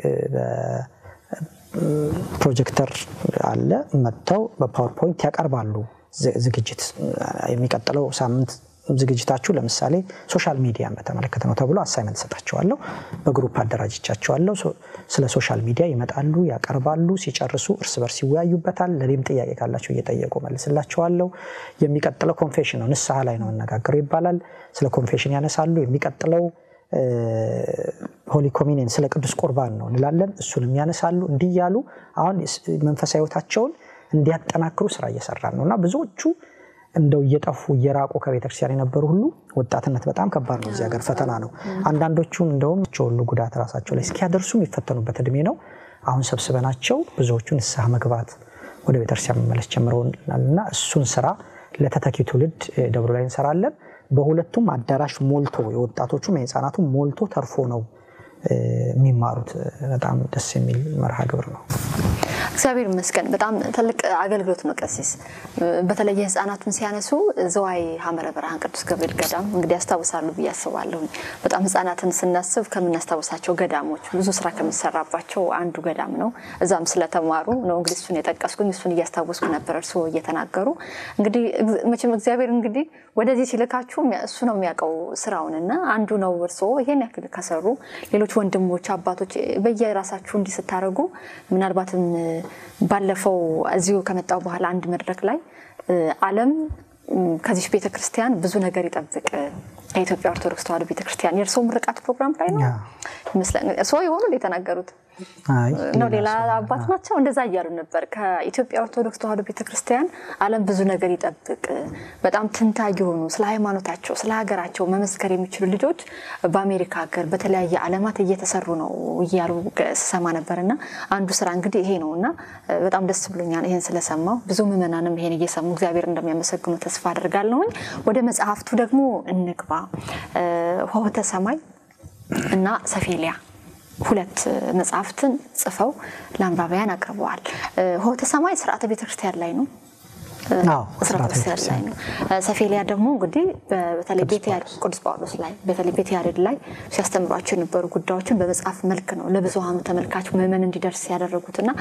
ፕሮጀክተር አለ። መጥተው በፓወርፖይንት ያቀርባሉ ዝግጅት የሚቀጥለው ሳምንት ዝግጅታችሁ ለምሳሌ ሶሻል ሚዲያን በተመለከተ ነው ተብሎ አሳይመንት ሰጣቸዋለሁ። በግሩፕ አደራጅቻቸዋለሁ። ስለ ሶሻል ሚዲያ ይመጣሉ፣ ያቀርባሉ። ሲጨርሱ እርስ በርስ ይወያዩበታል። ለእኔም ጥያቄ ካላቸው እየጠየቁ መልስላቸዋለሁ። የሚቀጥለው ኮንፌሽን ነው፣ ንስሐ ላይ ነው መነጋገረው ይባላል። ስለ ኮንፌሽን ያነሳሉ። የሚቀጥለው ሆሊ ኮሚኒየን ስለ ቅዱስ ቁርባን ነው እንላለን። እሱንም ያነሳሉ። እንዲህ እያሉ አሁን መንፈሳዊ ሕይወታቸውን እንዲያጠናክሩ ስራ እየሰራን ነው እና ብዙዎቹ እንደው እየጠፉ እየራቁ ከቤተክርስቲያን የነበሩ ሁሉ ወጣትነት በጣም ከባድ ነው። እዚህ ሀገር ፈተና ነው። አንዳንዶቹን እንደውም ሁሉ ጉዳት ራሳቸው ላይ እስኪያደርሱ የሚፈተኑበት እድሜ ነው። አሁን ሰብስበናቸው ብዙዎቹ ንስሐ መግባት ወደ ቤተክርስቲያን መመለስ ጀምረውናል እና እሱን ስራ ለተተኪ ትውልድ ደብሩ ላይ እንሰራለን። በሁለቱም አዳራሽ ሞልቶ የወጣቶቹም የህፃናቱም ሞልቶ ተርፎ ነው የሚማሩት። በጣም ደስ የሚል መርሃ ግብር ነው። እግዚአብሔር ይመስገን። በጣም ትልቅ አገልግሎት ነው። ቀሲስ በተለይ ህፃናቱን ሲያነሱ ዘዋይ ሐመረ ብርሃን ቅዱስ ገብርኤል ገዳም እንግዲህ ያስታውሳሉ ብዬ አስባለሁ። በጣም ህፃናትን ስናስብ ከምናስታውሳቸው ገዳሞች ብዙ ስራ ከሚሰራባቸው አንዱ ገዳም ነው። እዛም ስለተማሩ ነው እንግዲህ እሱን የጠቀስኩኝ። እሱን እያስታወስኩ ነበር እርስዎ እየተናገሩ። እንግዲህ መቼም እግዚአብሔር እንግዲህ ወደዚህ ሲልካችሁ እሱ ነው የሚያውቀው ስራውን እና አንዱ ነው እርስዎ ይሄን ያክል ከሰሩ ሌሎች ወንድሞች አባቶች በየራሳችሁ እንዲህ ስታደርጉ ምናልባትም ባለፈው እዚሁ ከመጣው በኋላ አንድ መድረክ ላይ ዓለም ከዚች ቤተ ክርስቲያን ብዙ ነገር ይጠብቅ ከኢትዮጵያ ኦርቶዶክስ ተዋሕዶ ቤተ ክርስቲያን የእርስዎ ምርቃት ፕሮግራም ላይ ነው ይመስላል። እርስዎ የሆኑ የተናገሩት ነው ሌላ አባት ናቸው እንደዛ እያሉ ነበር። ከኢትዮጵያ ኦርቶዶክስ ተዋሕዶ ቤተክርስቲያን ዓለም ብዙ ነገር ይጠብቅ። በጣም ትንታግ የሆኑ ስለ ሃይማኖታቸው፣ ስለ ሀገራቸው መመስከር የሚችሉ ልጆች በአሜሪካ ሀገር በተለያየ ዓለማት እየተሰሩ ነው እያሉ ስሰማ ነበር እና አንዱ ስራ እንግዲህ ይሄ ነው እና በጣም ደስ ብሎኛል ይሄን ስለሰማው። ብዙ ምዕመናንም ይሄን እየሰሙ እግዚአብሔር እንደሚያመሰግኑ ተስፋ አድርጋለሁኝ። ወደ መጽሐፍቱ ደግሞ እንግባ። ሆህተ ሰማይ እና ሰፌሊያ ሁለት መጽሐፍትን ጽፈው ለአንባቢያን አቅርበዋል። ሆህተ ሰማይ ስርዓተ ቤተክርስቲያን ላይ ነው። ስርዓተ ቤተክርስቲያን ላይ ነው። ሰፌሊያ ደግሞ እንግዲህ በተለይ ቅዱስ ጳውሎስ ላይ በተለይ ቤተ ያሬድ ላይ ሲያስተምሯቸው የነበሩ ጉዳዮችን በመጽሐፍ መልክ ነው ለብዙሃኑ ተመልካች ምዕመን እንዲደርስ ያደረጉት እና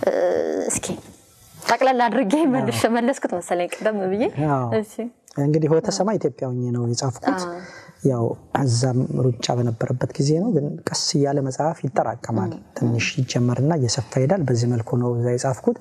እስኪ ጠቅላላ አድርጌ መለስኩት መሰለኝ ቀደም ብዬ። እንግዲህ ሆህተ ሰማይ ኢትዮጵያ ሆኜ ነው የጻፍኩት። ያው እዛም ሩጫ በነበረበት ጊዜ ነው። ግን ቀስ እያለ መጽሐፍ ይጠራቀማል። ትንሽ ይጀመርና እየሰፋ ይሄዳል። በዚህ መልኩ ነው እዛ የጻፍኩት።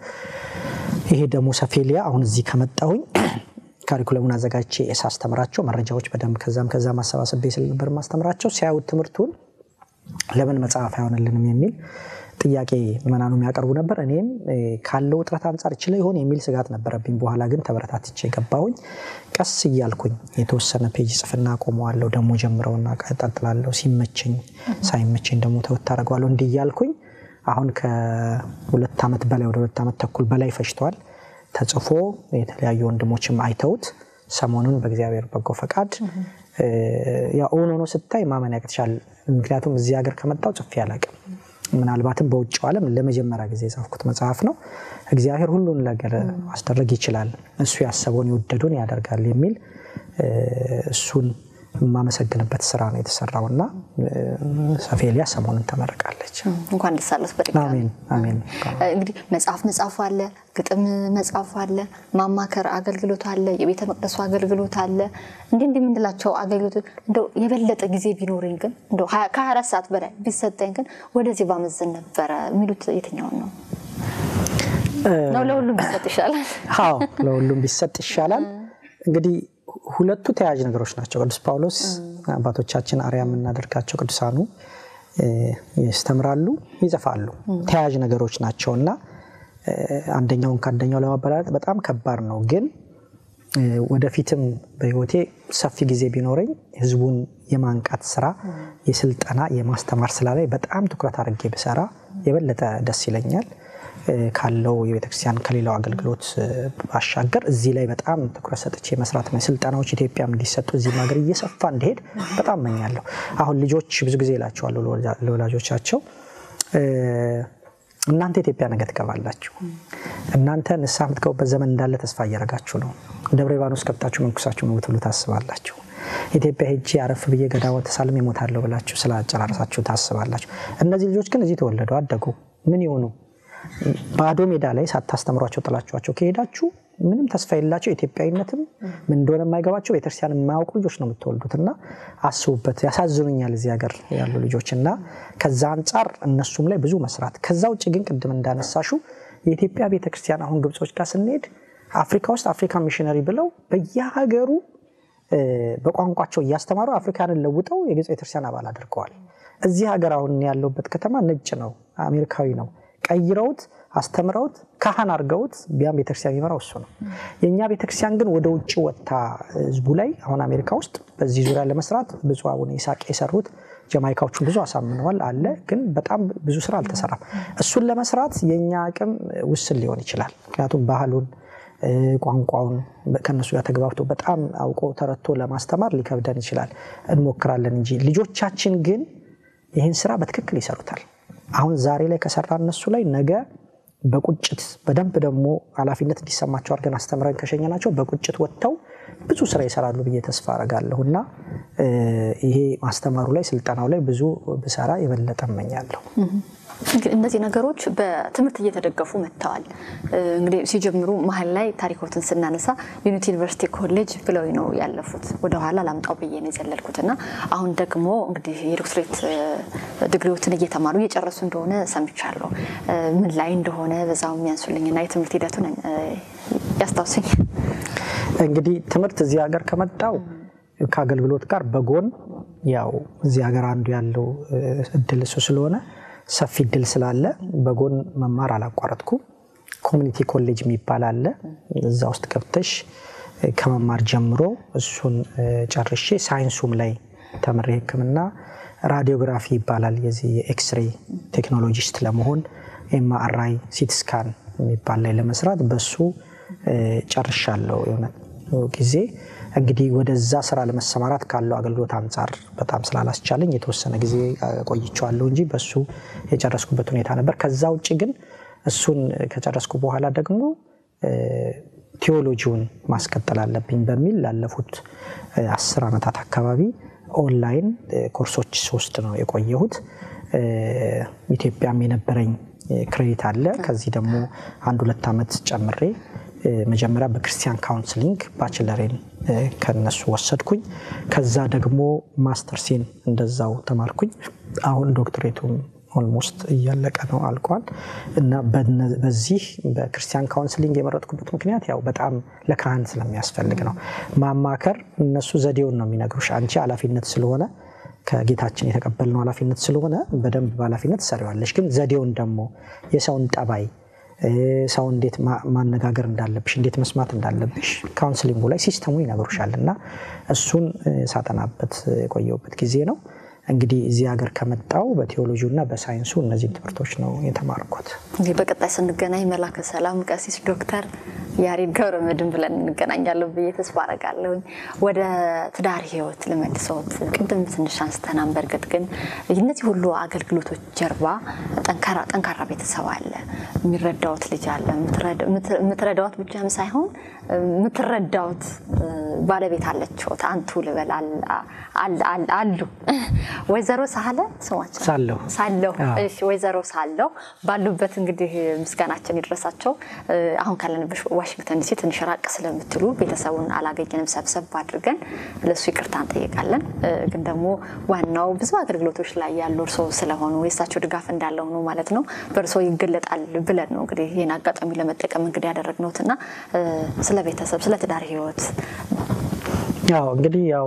ይሄ ደግሞ ሰፌሊያ አሁን እዚህ ከመጣሁኝ ካሪኩለሙን አዘጋጅቼ ሳስተምራቸው መረጃዎች በደንብ ከዛም ከዛ ማሰባሰብ ስለነበር ማስተምራቸው ሲያዩት ትምህርቱን ለምን መጽሐፍ አይሆንልንም የሚል ጥያቄ ምዕመናኑ የሚያቀርቡ ነበር። እኔም ካለው ውጥረት አንጻር ይችለ ይሆን የሚል ስጋት ነበረብኝ። በኋላ ግን ተበረታትቼ ገባሁኝ። ቀስ እያልኩኝ የተወሰነ ፔጅ ጽፍና ቆመዋለሁ፣ ደግሞ ጀምረውና ቀጥላለሁ። ሲመቸኝ ሳይመቸኝ ደግሞ ተወት አደርገዋለሁ። እንዲህ እያልኩኝ አሁን ከሁለት ዓመት በላይ ወደ ሁለት ዓመት ተኩል በላይ ፈጅቷል። ተጽፎ የተለያዩ ወንድሞችም አይተውት ሰሞኑን በእግዚአብሔር በጎ ፈቃድ ያው እውን ሆኖ ስታይ ማመን ያቅትሻል። ምክንያቱም እዚህ ሀገር ከመጣው ጽፌ አላውቅም። ምናልባትም በውጭው ዓለም ለመጀመሪያ ጊዜ የጻፍኩት መጽሐፍ ነው። እግዚአብሔር ሁሉን ነገር ማስደረግ ይችላል፣ እሱ ያሰበውን የወደዱን ያደርጋል የሚል እሱን የማመሰግንበት ስራ ነው የተሰራው እና ሰፌሊያ ሰሞኑን ተመርቃለች። እንኳን ደስ አለት በድጋሚ አሜን አሜን። እንግዲህ መጽሐፍ መጻፉ አለ፣ ግጥም መጻፉ አለ፣ ማማከር አገልግሎት አለ፣ የቤተ መቅደሱ አገልግሎት አለ። እንዲህ እንዲህ የምንላቸው አገልግሎት እንደው የበለጠ ጊዜ ቢኖረኝ ግን እንደው ከሀያ አራት ሰዓት በላይ ቢሰጠኝ ግን ወደዚህ ባመዝን ነበረ የሚሉት የትኛውን ነው? ነው ለሁሉም ቢሰጥ ይሻላል። አዎ ለሁሉም ቢሰጥ ይሻላል። እንግዲህ ሁለቱ ተያያዥ ነገሮች ናቸው። ቅዱስ ጳውሎስ አባቶቻችን አርያ የምናደርጋቸው ቅዱሳኑ ያስተምራሉ፣ ይጽፋሉ። ተያያዥ ነገሮች ናቸው እና አንደኛውን ከአንደኛው ለማበላለጥ በጣም ከባድ ነው። ግን ወደፊትም በህይወቴ ሰፊ ጊዜ ቢኖረኝ ህዝቡን የማንቃት ስራ፣ የስልጠና የማስተማር ስራ ላይ በጣም ትኩረት አድርጌ ብሰራ የበለጠ ደስ ይለኛል። ካለው የቤተክርስቲያን ከሌላው አገልግሎት ባሻገር እዚህ ላይ በጣም ትኩረት ሰጥቼ መስራት ነው። ስልጠናዎች ኢትዮጵያም እንዲሰጡ እዚህም ሀገር እየሰፋ እንዲሄድ በጣም መኛለሁ። አሁን ልጆች ብዙ ጊዜ ይላቸዋለሁ ለወላጆቻቸው እናንተ ኢትዮጵያ ነገ ትገባላችሁ። እናንተ ንስሐ የምትገቡበት ዘመን እንዳለ ተስፋ እያደረጋችሁ ነው። ደብረ ሊባኖስ ገብታችሁ መንኩሳችሁ ነው ብትሉ ታስባላችሁ። ኢትዮጵያ ሄጄ አረፍ ብዬ ገዳወ ተሳልሜ እሞታለሁ ብላችሁ ስላጨራረሳችሁ ታስባላችሁ። እነዚህ ልጆች ግን እዚህ ተወለዱ፣ አደጉ። ምን ይሆኑ? ባዶ ሜዳ ላይ ሳታስተምሯቸው ጥላችኋቸው ከሄዳችሁ ምንም ተስፋ የሌላቸው ኢትዮጵያዊነትም ምን እንደሆነ የማይገባቸው ቤተክርስቲያን የማያውቁ ልጆች ነው የምትወልዱት። እና አስቡበት። ያሳዝኑኛል እዚህ ሀገር ያሉ ልጆች እና ከዛ አንጻር እነሱም ላይ ብዙ መስራት። ከዛ ውጭ ግን ቅድም እንዳነሳሹ የኢትዮጵያ ቤተክርስቲያን አሁን ግብጾች ጋር ስንሄድ አፍሪካ ውስጥ አፍሪካን ሚሽነሪ ብለው በየሀገሩ በቋንቋቸው እያስተማሩ አፍሪካንን ለውጠው የግብፅ ቤተክርስቲያን አባል አድርገዋል። እዚህ ሀገር አሁን ያለውበት ከተማ ነጭ ነው፣ አሜሪካዊ ነው ቀይረውት አስተምረውት ካህን አድርገውት ቢያም ቤተክርስቲያን የሚመራው እሱ ነው። የእኛ ቤተክርስቲያን ግን ወደ ውጭ ወጥታ ህዝቡ ላይ አሁን አሜሪካ ውስጥ በዚህ ዙሪያ ለመስራት ብፁዕ አቡነ ይስሐቅ የሰሩት ጀማይካዎቹን ብዙ አሳምነዋል አለ። ግን በጣም ብዙ ስራ አልተሰራም። እሱን ለመስራት የእኛ አቅም ውስን ሊሆን ይችላል። ምክንያቱም ባህሉን ቋንቋውን ከነሱ ጋር ተግባብቶ በጣም አውቆ ተረቶ ለማስተማር ሊከብደን ይችላል። እንሞክራለን እንጂ ልጆቻችን ግን ይህን ስራ በትክክል ይሰሩታል። አሁን ዛሬ ላይ ከሰራ እነሱ ላይ ነገ በቁጭት በደንብ ደግሞ ኃላፊነት እንዲሰማቸው አድርገን አስተምረን ከሸኘናቸው በቁጭት ወጥተው ብዙ ስራ ይሰራሉ ብዬ ተስፋ አረጋለሁ እና ይሄ ማስተማሩ ላይ ስልጠናው ላይ ብዙ ብሰራ የበለጠ እመኛለሁ። እነዚህ ነገሮች በትምህርት እየተደገፉ መጥተዋል። እንግዲህ ሲጀምሩ መሀል ላይ ታሪኮትን ስናነሳ ዩኒቲ ዩኒቨርሲቲ ኮሌጅ ብለው ነው ያለፉት። ወደኋላ ላምጣው ብዬ ነው የዘለልኩት እና አሁን ደግሞ እንግዲህ የዶክትሬት ዲግሪዎትን እየተማሩ እየጨረሱ እንደሆነ ሰምቻለሁ። ምን ላይ እንደሆነ በዛው የሚያንሱልኝና የትምህርት ሂደቱን ያስታውሱኝ። እንግዲህ ትምህርት እዚህ ሀገር ከመጣው ከአገልግሎት ጋር በጎን ያው እዚህ ሀገር አንዱ ያለው እድል እሱ ስለሆነ ሰፊ እድል ስላለ በጎን መማር አላቋረጥኩም። ኮሚኒቲ ኮሌጅ የሚባል አለ። እዛ ውስጥ ገብተሽ ከመማር ጀምሮ እሱን ጨርሼ ሳይንሱም ላይ ተምሬ ሕክምና ራዲዮግራፊ ይባላል የዚህ የኤክስሬ ቴክኖሎጂስት ለመሆን ኤምአርአይ ሲቲስካን የሚባል ላይ ለመስራት በሱ ጨርሻለሁ። የሆነ ጊዜ እንግዲህ ወደዛ ስራ ለመሰማራት ካለው አገልግሎት አንጻር በጣም ስላላስቻለኝ የተወሰነ ጊዜ ቆይቼዋለሁ እንጂ በሱ የጨረስኩበት ሁኔታ ነበር። ከዛ ውጭ ግን እሱን ከጨረስኩ በኋላ ደግሞ ቴዎሎጂውን ማስቀጠል አለብኝ በሚል ላለፉት አስር ዓመታት አካባቢ ኦንላይን ኮርሶች ሶስት ነው የቆየሁት። ኢትዮጵያም የነበረኝ ክሬዲት አለ። ከዚህ ደግሞ አንድ ሁለት ዓመት ጨምሬ መጀመሪያ በክርስቲያን ካውንስሊንግ ባችለሬን ከነሱ ወሰድኩኝ። ከዛ ደግሞ ማስተርሴን እንደዛው ተማርኩኝ። አሁን ዶክትሬቱም ኦልሞስት እያለቀ ነው አልቋል። እና በዚህ በክርስቲያን ካውንስሊንግ የመረጥኩበት ምክንያት ያው በጣም ለካህን ስለሚያስፈልግ ነው። ማማከር እነሱ ዘዴውን ነው የሚነግሩሽ። አንቺ ኃላፊነት ስለሆነ ከጌታችን የተቀበልነው ኃላፊነት ስለሆነ በደንብ በኃላፊነት ትሰሪዋለሽ። ግን ዘዴውን ደግሞ የሰውን ጠባይ ሰው እንዴት ማነጋገር እንዳለብሽ እንዴት መስማት እንዳለብሽ ካውንስሊንጉ ላይ ሲስተሙ ይነግሩሻል እና እሱን ሳጠናበት የቆየውበት ጊዜ ነው። እንግዲህ እዚህ ሀገር ከመጣው በቴዎሎጂው እና በሳይንሱ እነዚህን ትምህርቶች ነው የተማርኩት። እንግዲህ በቀጣይ ስንገናኝ መላከ ሰላም ቀሲስ ዶክተር ያሬድ ገብረ መድኅን ብለን እንገናኛለን ብዬ ተስፋ አደርጋለሁኝ። ወደ ትዳር ህይወት ልመልሰዎት። ቅድም ትንሽ አንስተናል። በእርግጥ ግን እነዚህ ሁሉ አገልግሎቶች ጀርባ ጠንካራ ቤተሰብ አለ፣ የሚረዳዎት ልጅ አለ። የምትረዳዎት ብቻም ሳይሆን የምትረዳዎት ባለቤት አለችዎት። አንቱ ልበል አሉ ወይዘሮ ሳለ ስማቸው ሳለሁ ሳለሁ እሺ፣ ወይዘሮ ሳለሁ ባሉበት እንግዲህ ምስጋናችን ይድረሳቸው። አሁን ካለንበት ዋሽንግተን ዲሲ ትንሽ ራቅ ስለምትሉ ቤተሰቡን አላገኘንም። ሰብሰብ አድርገን ለእሱ ይቅርታ እንጠይቃለን። ግን ደግሞ ዋናው ብዙ አገልግሎቶች ላይ ያሉ እርስዎ ስለሆኑ የእሳቸው ድጋፍ እንዳለ ሆኖ ማለት ነው በእርስዎ ይገለጣል ብለን ነው እንግዲህ ይህን አጋጣሚ ለመጠቀም እንግዲህ ያደረግነውት እና ስለ ቤተሰብ ስለ ትዳር ህይወት ያው እንግዲህ ያው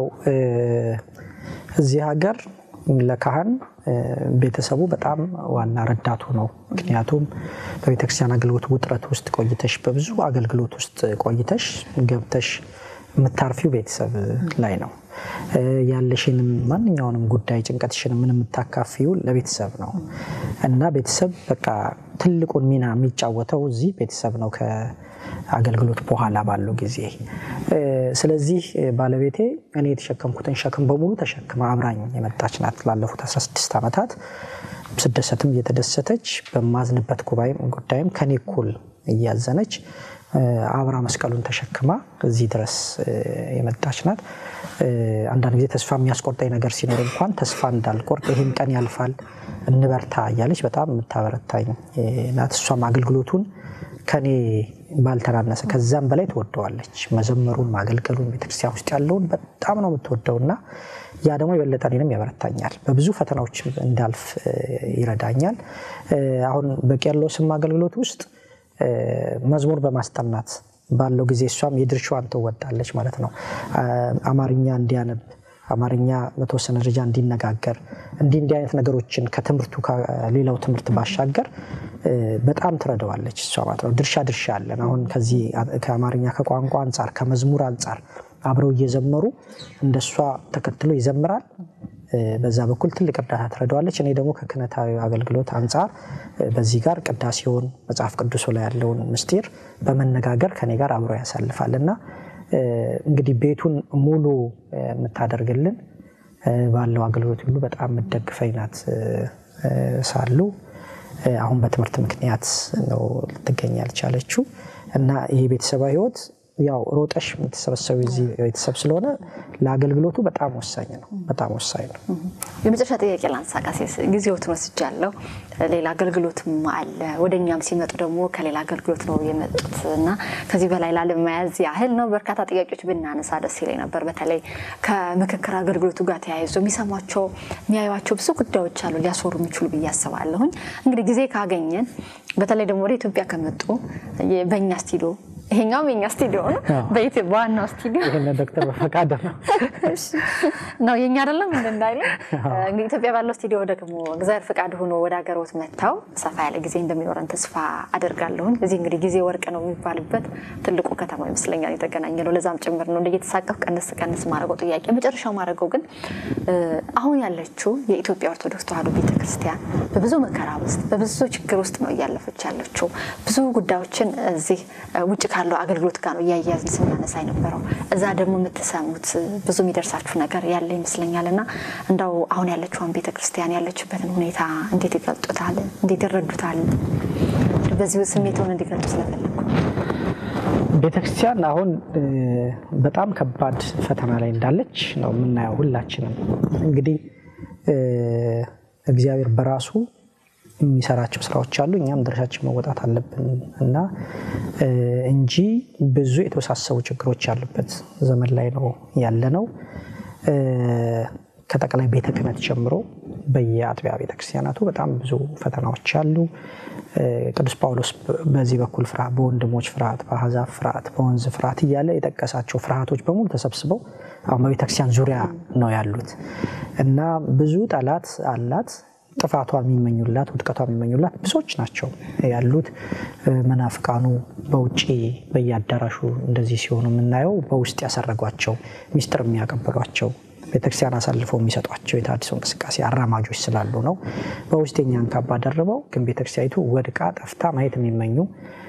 እዚህ ሀገር ለካህን ቤተሰቡ በጣም ዋና ረዳቱ ነው። ምክንያቱም በቤተክርስቲያን አገልግሎት ውጥረት ውስጥ ቆይተሽ በብዙ አገልግሎት ውስጥ ቆይተሽ ገብተሽ የምታርፊው ቤተሰብ ላይ ነው። ያለሽንም ማንኛውንም ጉዳይ ጭንቀትሽን ምን የምታካፊው ለቤተሰብ ነው እና ቤተሰብ በቃ ትልቁን ሚና የሚጫወተው እዚህ ቤተሰብ ነው ከአገልግሎት በኋላ ባለው ጊዜ። ስለዚህ ባለቤቴ እኔ የተሸከምኩትን ሸክም በሙሉ ተሸክማ አብራኝ የመጣች ናት ላለፉት 16 ዓመታት። ስደሰትም እየተደሰተች በማዝንበት ጉዳይም ከኔ እኩል እያዘነች አብራ መስቀሉን ተሸክማ እዚህ ድረስ የመጣች ናት። አንዳንድ ጊዜ ተስፋ የሚያስቆርጠኝ ነገር ሲኖር እንኳን ተስፋ እንዳልቆርጥ ይህም ቀን ያልፋል እንበርታ እያለች በጣም የምታበረታኝ ናት። እሷም አገልግሎቱን ከኔ ባልተናነሰ ከዛም በላይ ትወደዋለች። መዘመሩን፣ ማገልገሉን ቤተክርስቲያን ውስጥ ያለውን በጣም ነው የምትወደው እና ያ ደግሞ የበለጠ እኔንም ያበረታኛል። በብዙ ፈተናዎች እንዳልፍ ይረዳኛል። አሁን በቄርሎስም አገልግሎት ውስጥ መዝሙር በማስጠናት ባለው ጊዜ እሷም የድርሻዋን ትወጣለች ማለት ነው። አማርኛ እንዲያነብ አማርኛ በተወሰነ ደረጃ እንዲነጋገር እንዲህ እንዲህ አይነት ነገሮችን ከትምህርቱ ከሌላው ትምህርት ባሻገር በጣም ትረዳዋለች እሷ ማለት ነው። ድርሻ ድርሻ አለን። አሁን ከዚህ ከአማርኛ ከቋንቋ አንጻር ከመዝሙር አንጻር አብረው እየዘመሩ እንደሷ ተከትሎ ይዘምራል። በዛ በኩል ትልቅ እርዳታ ትረዳዋለች። እኔ ደግሞ ከክህነታዊ አገልግሎት አንጻር በዚህ ጋር ቅዳሴውን መጽሐፍ ቅዱሱ ላይ ያለውን ምስጢር በመነጋገር ከኔ ጋር አብሮ ያሳልፋል እና እንግዲህ ቤቱን ሙሉ የምታደርግልን ባለው አገልግሎት ሁሉ በጣም የምትደግፈኝ ናት። ሳሉ አሁን በትምህርት ምክንያት ነው ልትገኝ ያልቻለችው እና ይሄ ቤተሰባዊ ህይወት ያው ሮጠሽ የምትሰበሰቡ እዚህ ቤተሰብ ስለሆነ ለአገልግሎቱ በጣም ወሳኝ ነው። በጣም ወሳኝ ነው። የመጨረሻ ጥያቄ ላንሳ ቀሲስ፣ ጊዜዎትን ወስጃለሁ። ሌላ አገልግሎትም አለ። ወደ እኛም ሲመጡ ደግሞ ከሌላ አገልግሎት ነው የመጡት እና ከዚህ በላይ ላለመያዝ ያህል ነው በርካታ ጥያቄዎች ብናነሳ ደስ ይለኝ ነበር። በተለይ ከምክክር አገልግሎቱ ጋር ተያይዞ የሚሰሟቸው የሚያዩቸው ብዙ ጉዳዮች አሉ ሊያስወሩ የሚችሉ ብዬ አስባለሁኝ። እንግዲህ ጊዜ ካገኘን በተለይ ደግሞ ወደ ኢትዮጵያ ከመጡ በእኛ ስቱዲዮ ይሄኛውም የኛ ስቱዲዮ ነው። በኢትዮጵያ ዋናው ስቱዲዮ ይህን ዶክተር በፈቃደ ነው ነው የኛ አይደለም እንዳይለ እንግዲህ ኢትዮጵያ ባለው ስቱዲዮ ደግሞ እግዚአብሔር ፈቃድ ሆኖ ወደ ሀገሮት መጥተው ሰፋ ያለ ጊዜ እንደሚኖረን ተስፋ አደርጋለሁኝ። እዚህ እንግዲህ ጊዜ ወርቅ ነው የሚባልበት ትልቁ ከተማ ይመስለኛል የተገናኘ ነው። ለዛም ጭምር ነው እንደየተሳቀፍ ቀንስ ቀንስ ማድረገው ጥያቄ መጨረሻው ማድረገው ግን አሁን ያለችው የኢትዮጵያ ኦርቶዶክስ ተዋሕዶ ቤተክርስቲያን በብዙ መከራ ውስጥ በብዙ ችግር ውስጥ ነው እያለፈች ያለችው። ብዙ ጉዳዮችን እዚህ ውጭ ካለው አገልግሎት ጋር ነው እያያዝን ስናነሳ የነበረው። እዛ ደግሞ የምትሰሙት ብዙ የሚደርሳችሁ ነገር ያለ ይመስለኛል እና እንዳው አሁን ያለችውን ቤተክርስቲያን ያለችበትን ሁኔታ እንዴት ይገልጡታል? እንዴት ይረዱታል? በዚሁ ስሜትውን እንዲገልጡ ስለፈለግኩ ቤተክርስቲያን አሁን በጣም ከባድ ፈተና ላይ እንዳለች ነው የምናየው ሁላችንም። እንግዲህ እግዚአብሔር በራሱ የሚሰራቸው ስራዎች አሉ። እኛም ድርሻችን መወጣት አለብን እና እንጂ ብዙ የተወሳሰቡ ችግሮች ያሉበት ዘመን ላይ ነው ያለ ነው። ከጠቅላይ ቤተ ክህነት ጀምሮ በየአጥቢያ ቤተክርስቲያናቱ በጣም ብዙ ፈተናዎች አሉ። ቅዱስ ጳውሎስ በዚህ በኩል ፍርሃት፣ በወንድሞች ፍርሃት፣ በአሕዛብ ፍርሃት፣ በወንዝ ፍርሃት እያለ የጠቀሳቸው ፍርሃቶች በሙሉ ተሰብስበው አሁን በቤተክርስቲያን ዙሪያ ነው ያሉት እና ብዙ ጠላት አላት። ጥፋቷ የሚመኙላት ውድቀቷ የሚመኙላት ብዙዎች ናቸው ያሉት። መናፍቃኑ በውጭ በየአዳራሹ እንደዚህ ሲሆኑ የምናየው በውስጥ ያሰረጓቸው ሚስጥር የሚያቀብሏቸው ቤተክርስቲያን አሳልፈው የሚሰጧቸው የተሃድሶ እንቅስቃሴ አራማጆች ስላሉ ነው። በውስጥ የኛን ካባ ደርበው ግን ቤተክርስቲያኒቱ ወድቃ ጠፍታ ማየት የሚመኙ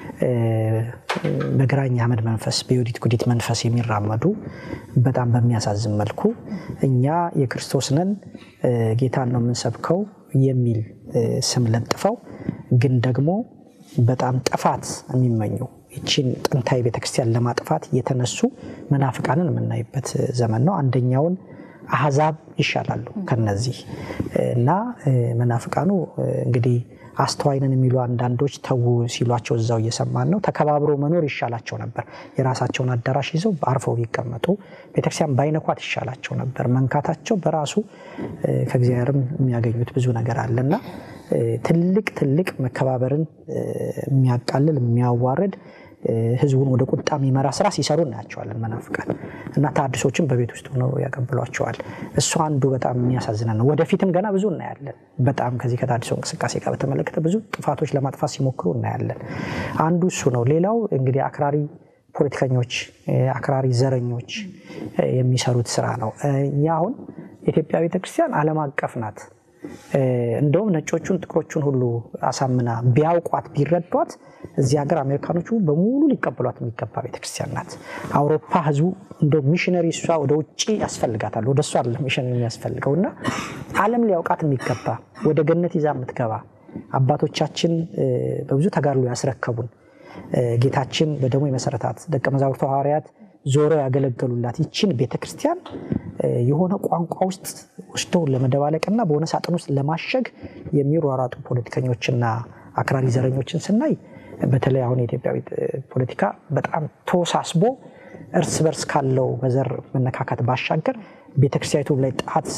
በግራኝ አህመድ መንፈስ በዮዲት ጉዲት መንፈስ የሚራመዱ በጣም በሚያሳዝን መልኩ እኛ የክርስቶስ ነን ጌታን ነው የምንሰብከው የሚል ስም ለጥፈው ግን ደግሞ በጣም ጥፋት የሚመኙ ይቺን ጥንታዊ ቤተክርስቲያን ለማጥፋት የተነሱ መናፍቃንን የምናይበት ዘመን ነው። አንደኛውን አህዛብ ይሻላሉ ከነዚህ እና መናፍቃኑ እንግዲህ አስተዋይንን የሚሉ አንዳንዶች ተዉ ሲሏቸው እዛው እየሰማን ነው። ተከባብሮ መኖር ይሻላቸው ነበር። የራሳቸውን አዳራሽ ይዘው አርፈው ቢቀመጡ ቤተክርስቲያን ባይነኳት ይሻላቸው ነበር። መንካታቸው በራሱ ከእግዚአብሔርም የሚያገኙት ብዙ ነገር አለና ትልቅ ትልቅ መከባበርን የሚያቃልል የሚያዋርድ ህዝቡን ወደ ቁጣ የሚመራ ስራ ሲሰሩ እናያቸዋለን መናፍቃን እና ተሐድሶችን በቤት ውስጥ ሆነው ያቀብሏቸዋል። እሱ አንዱ በጣም የሚያሳዝነን ነው። ወደፊትም ገና ብዙ እናያለን። በጣም ከዚህ ከተሐድሶ እንቅስቃሴ ጋር በተመለከተ ብዙ ጥፋቶች ለማጥፋት ሲሞክሩ እናያለን። አንዱ እሱ ነው። ሌላው እንግዲህ አክራሪ ፖለቲከኞች፣ አክራሪ ዘረኞች የሚሰሩት ስራ ነው። እኛ አሁን የኢትዮጵያ ቤተክርስቲያን ዓለም አቀፍ ናት። እንደውም ነጮቹን ጥቁሮቹን ሁሉ አሳምና ቢያውቋት ቢረዷት እዚህ ሀገር አሜሪካኖቹ በሙሉ ሊቀበሏት የሚገባ ቤተክርስቲያን ናት። አውሮፓ ህዝቡ እንደ ሚሽነሪ እሷ ወደ ውጭ ያስፈልጋታል። ወደ እሷ አይደለም ሚሽነሪ የሚያስፈልገው እና ዓለም ሊያውቃት የሚገባ ወደ ገነት ይዛ የምትገባ አባቶቻችን በብዙ ተጋድሎ ያስረከቡን ጌታችን በደሞ የመሰረታት ደቀ መዛሙርቱ ሐዋርያት ዞሮ ያገለገሉላት ይችን ቤተክርስቲያን የሆነ ቋንቋ ውስጥ ወስደው ለመደባለቅና በሆነ ሳጥን ውስጥ ለማሸግ የሚሯሯጡ ፖለቲከኞችና አክራሪ ዘረኞችን ስናይ በተለይ አሁን የኢትዮጵያ ፖለቲካ በጣም ተወሳስቦ እርስ በርስ ካለው በዘር መነካካት ባሻገር ቤተክርስቲያኒቱ ላይ ጣት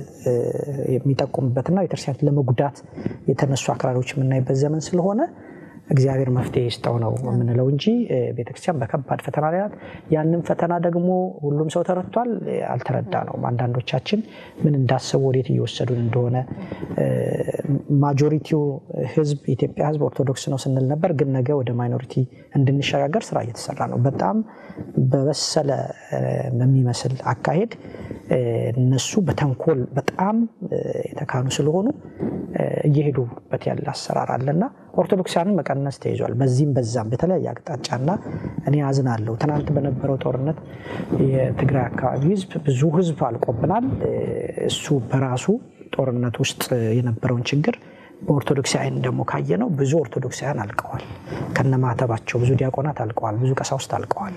የሚጠቁምበትና ቤተክርስቲያኒቱ ለመጉዳት የተነሱ አክራሪዎች የምናይበት ዘመን ስለሆነ እግዚአብሔር መፍትሄ ይስጠው ነው የምንለው እንጂ ቤተክርስቲያን በከባድ ፈተና ላይ ናት። ያንን ፈተና ደግሞ ሁሉም ሰው ተረድቷል፣ አልተረዳ ነው። አንዳንዶቻችን ምን እንዳሰቡ ወዴት እየወሰዱን እንደሆነ ማጆሪቲው ህዝብ የኢትዮጵያ ህዝብ ኦርቶዶክስ ነው ስንል ነበር፣ ግን ነገ ወደ ማይኖሪቲ እንድንሸጋገር ስራ እየተሰራ ነው። በጣም በበሰለ በሚመስል አካሄድ እነሱ በተንኮል በጣም የተካኑ ስለሆኑ እየሄዱበት ያለ አሰራር አለና ኦርቶዶክሳውያንን መቀነስ ተይዟል። በዚህም በዛም በተለያየ አቅጣጫና እኔ አዝናለሁ። ትናንት በነበረው ጦርነት የትግራይ አካባቢ ህዝብ ብዙ ህዝብ አልቆብናል። እሱ በራሱ ጦርነት ውስጥ የነበረውን ችግር በኦርቶዶክሳውያን ደግሞ ካየነው ብዙ ኦርቶዶክሳውያን አልቀዋል። ከነማተባቸው ብዙ ዲያቆናት አልቀዋል። ብዙ ቀሳውስት አልቀዋል።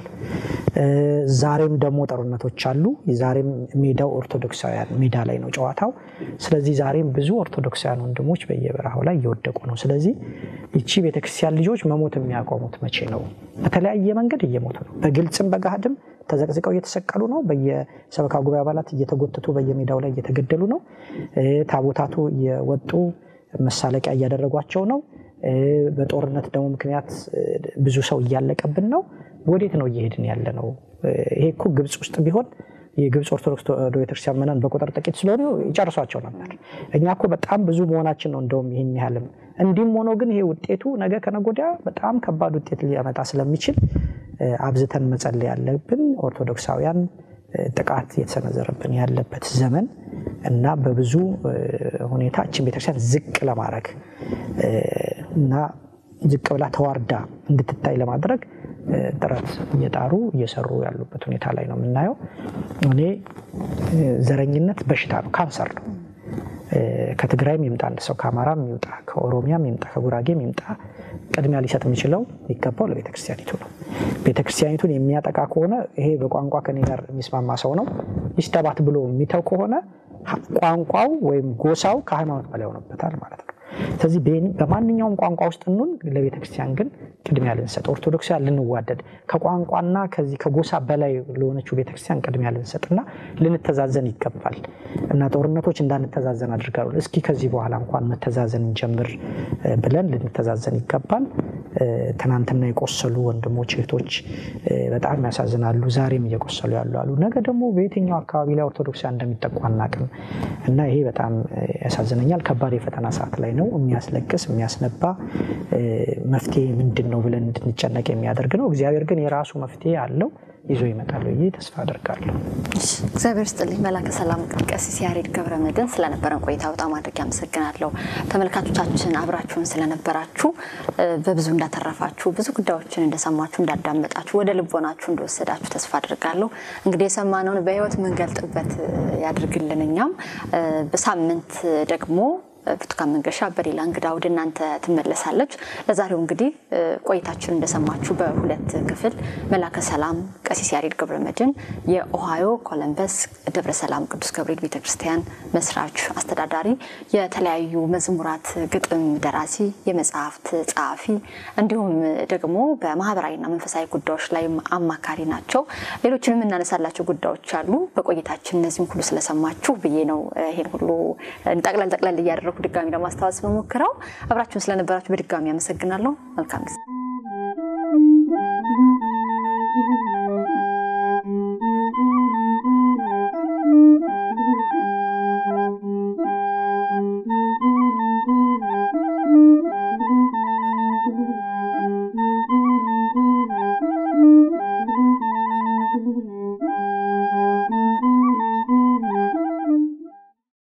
ዛሬም ደግሞ ጦርነቶች አሉ። ዛሬም ሜዳው ኦርቶዶክሳውያን ሜዳ ላይ ነው ጨዋታው። ስለዚህ ዛሬም ብዙ ኦርቶዶክሳውያን ወንድሞች በየበረሃው ላይ እየወደቁ ነው። ስለዚህ ይቺ ቤተክርስቲያን ልጆች መሞት የሚያቆሙት መቼ ነው? በተለያየ መንገድ እየሞቱ ነው። በግልጽም በገሃድም ተዘቅዝቀው እየተሰቀሉ ነው። በየሰበካ ጉባኤ አባላት እየተጎተቱ በየሜዳው ላይ እየተገደሉ ነው። ታቦታቱ እየወጡ መሳለቂያ እያደረጓቸው ነው። በጦርነት ደግሞ ምክንያት ብዙ ሰው እያለቀብን ነው። ወዴት ነው እየሄድን ያለ ነው? ይሄ እኮ ግብፅ ውስጥ ቢሆን የግብፅ ኦርቶዶክስ ተዋሕዶ ቤተክርስቲያን ምዕመናን በቁጥር ጥቂት ስለሆኑ ይጨርሷቸው ነበር። እኛ እኮ በጣም ብዙ መሆናችን ነው እንደውም ይህን ያህልም። እንዲህም ሆኖ ግን ይሄ ውጤቱ ነገ ከነገ ወዲያ በጣም ከባድ ውጤት ሊያመጣ ስለሚችል አብዝተን መጸለይ ያለብን ኦርቶዶክሳውያን ጥቃት የተሰነዘረብን ያለበት ዘመን እና በብዙ ሁኔታ እችን ቤተክርስቲያን ዝቅ ለማድረግ እና ዝቅ ብላ ተዋርዳ እንድትታይ ለማድረግ ጥረት እየጣሩ እየሰሩ ያሉበት ሁኔታ ላይ ነው የምናየው። እኔ ዘረኝነት በሽታ ነው፣ ካንሰር ነው። ከትግራይም ይምጣ አንድ ሰው ከአማራም ይምጣ ከኦሮሚያም ይምጣ ከጉራጌም ይምጣ ቅድሚያ ሊሰጥ የሚችለው የሚገባው ለቤተክርስቲያኒቱ ነው። ቤተክርስቲያኒቱን የሚያጠቃ ከሆነ ይሄ በቋንቋ ከኔ ጋር የሚስማማ ሰው ነው ይስተባት ብሎ የሚተው ከሆነ ቋንቋው ወይም ጎሳው ከሃይማኖት በላይ ሆኖበታል ማለት ነው። ስለዚህ በማንኛውም ቋንቋ ውስጥ እንሁን ለቤተክርስቲያን ግን ቅድሚያ ልንሰጥ፣ ኦርቶዶክሳውያን ልንዋደድ፣ ከቋንቋና ከዚህ ከጎሳ በላይ ለሆነችው ቤተክርስቲያን ቅድሚያ ልንሰጥና ልንተዛዘን ይገባል እና ጦርነቶች እንዳንተዛዘን አድርጋሉ። እስኪ ከዚህ በኋላ እንኳን መተዛዘን እንጀምር እ፣ ብለን ልንተዛዘን ይገባል። እ፣ ትናንትና የቆሰሉ ወንድሞች እህቶች እ፣ በጣም ያሳዝናሉ። ዛሬም እየቆሰሉ ያሉ አሉ። ነገ ደግሞ በየትኛው አካባቢ ላይ ኦርቶዶክሳውያን እንደሚጠቁ አናውቅም እና ይሄ በጣም እ፣ ያሳዝነኛል። ከባድ የፈተና ሰዓት ላይ ነው። የሚያስለቅስ የሚያስነባ እ፣ መፍትሄ ምንድን ነው ብለን እንድንጨነቅ የሚያደርግ ነው። እግዚአብሔር ግን የራሱ መፍትሄ አለው ይዞ ይመጣል ብዬ ተስፋ አደርጋለሁ። እሺ፣ እግዚአብሔር ስጥልኝ መላከ ሰላም ቀሲስ ያሬድ ገብረ መድኅን ስለነበረን ቆይታ በጣም አድርጌ አመሰግናለሁ። ተመልካቾቻችን አብራችሁን ስለነበራችሁ እ፣ በብዙ እንዳተረፋችሁ ብዙ ጉዳዮችን እንደሰማችሁ እንዳዳመጣችሁ ወደ ልቦናችሁ እንደወሰዳችሁ ተስፋ አድርጋለሁ። እንግዲህ የሰማነውን በሕይወት የምንገልጥበት እ፣ ያድርግልን። እኛም እ፣ በሳምንት ደግሞ ብርቱካን መንገሻ በሌላ እንግዳ ወደ እናንተ ትመለሳለች። ለዛሬው እንግዲህ እ፣ ቆይታችን እንደሰማችሁ በሁለት ክፍል መላከ ሰላም ቀሲስ ያሬድ ገብረ መድኅን የኦሃዮ ኮለምበስ ደብረ ሰላም ቅዱስ ገብርኤል ቤተክርስቲያን መስራች አስተዳዳሪ፣ የተለያዩ መዝሙራት ግጥም ደራሲ፣ የመጽሐፍት ጸሐፊ እንዲሁም ደግሞ በማህበራዊና መንፈሳዊ ጉዳዮች ላይ አማካሪ ናቸው። ሌሎችንም እናነሳላቸው ጉዳዮች አሉ። በቆይታችን እነዚህም ሁሉ ስለሰማችሁ ብዬ ነው እ፣ ይሄን ሁሉ ጠቅለል ጠቅለል እያደረኩ ድጋሚ ለማስታወስ መሞክረው። አብራችሁን ስለነበራችሁ በድጋሚ አመሰግናለሁ። መልካም ጊዜ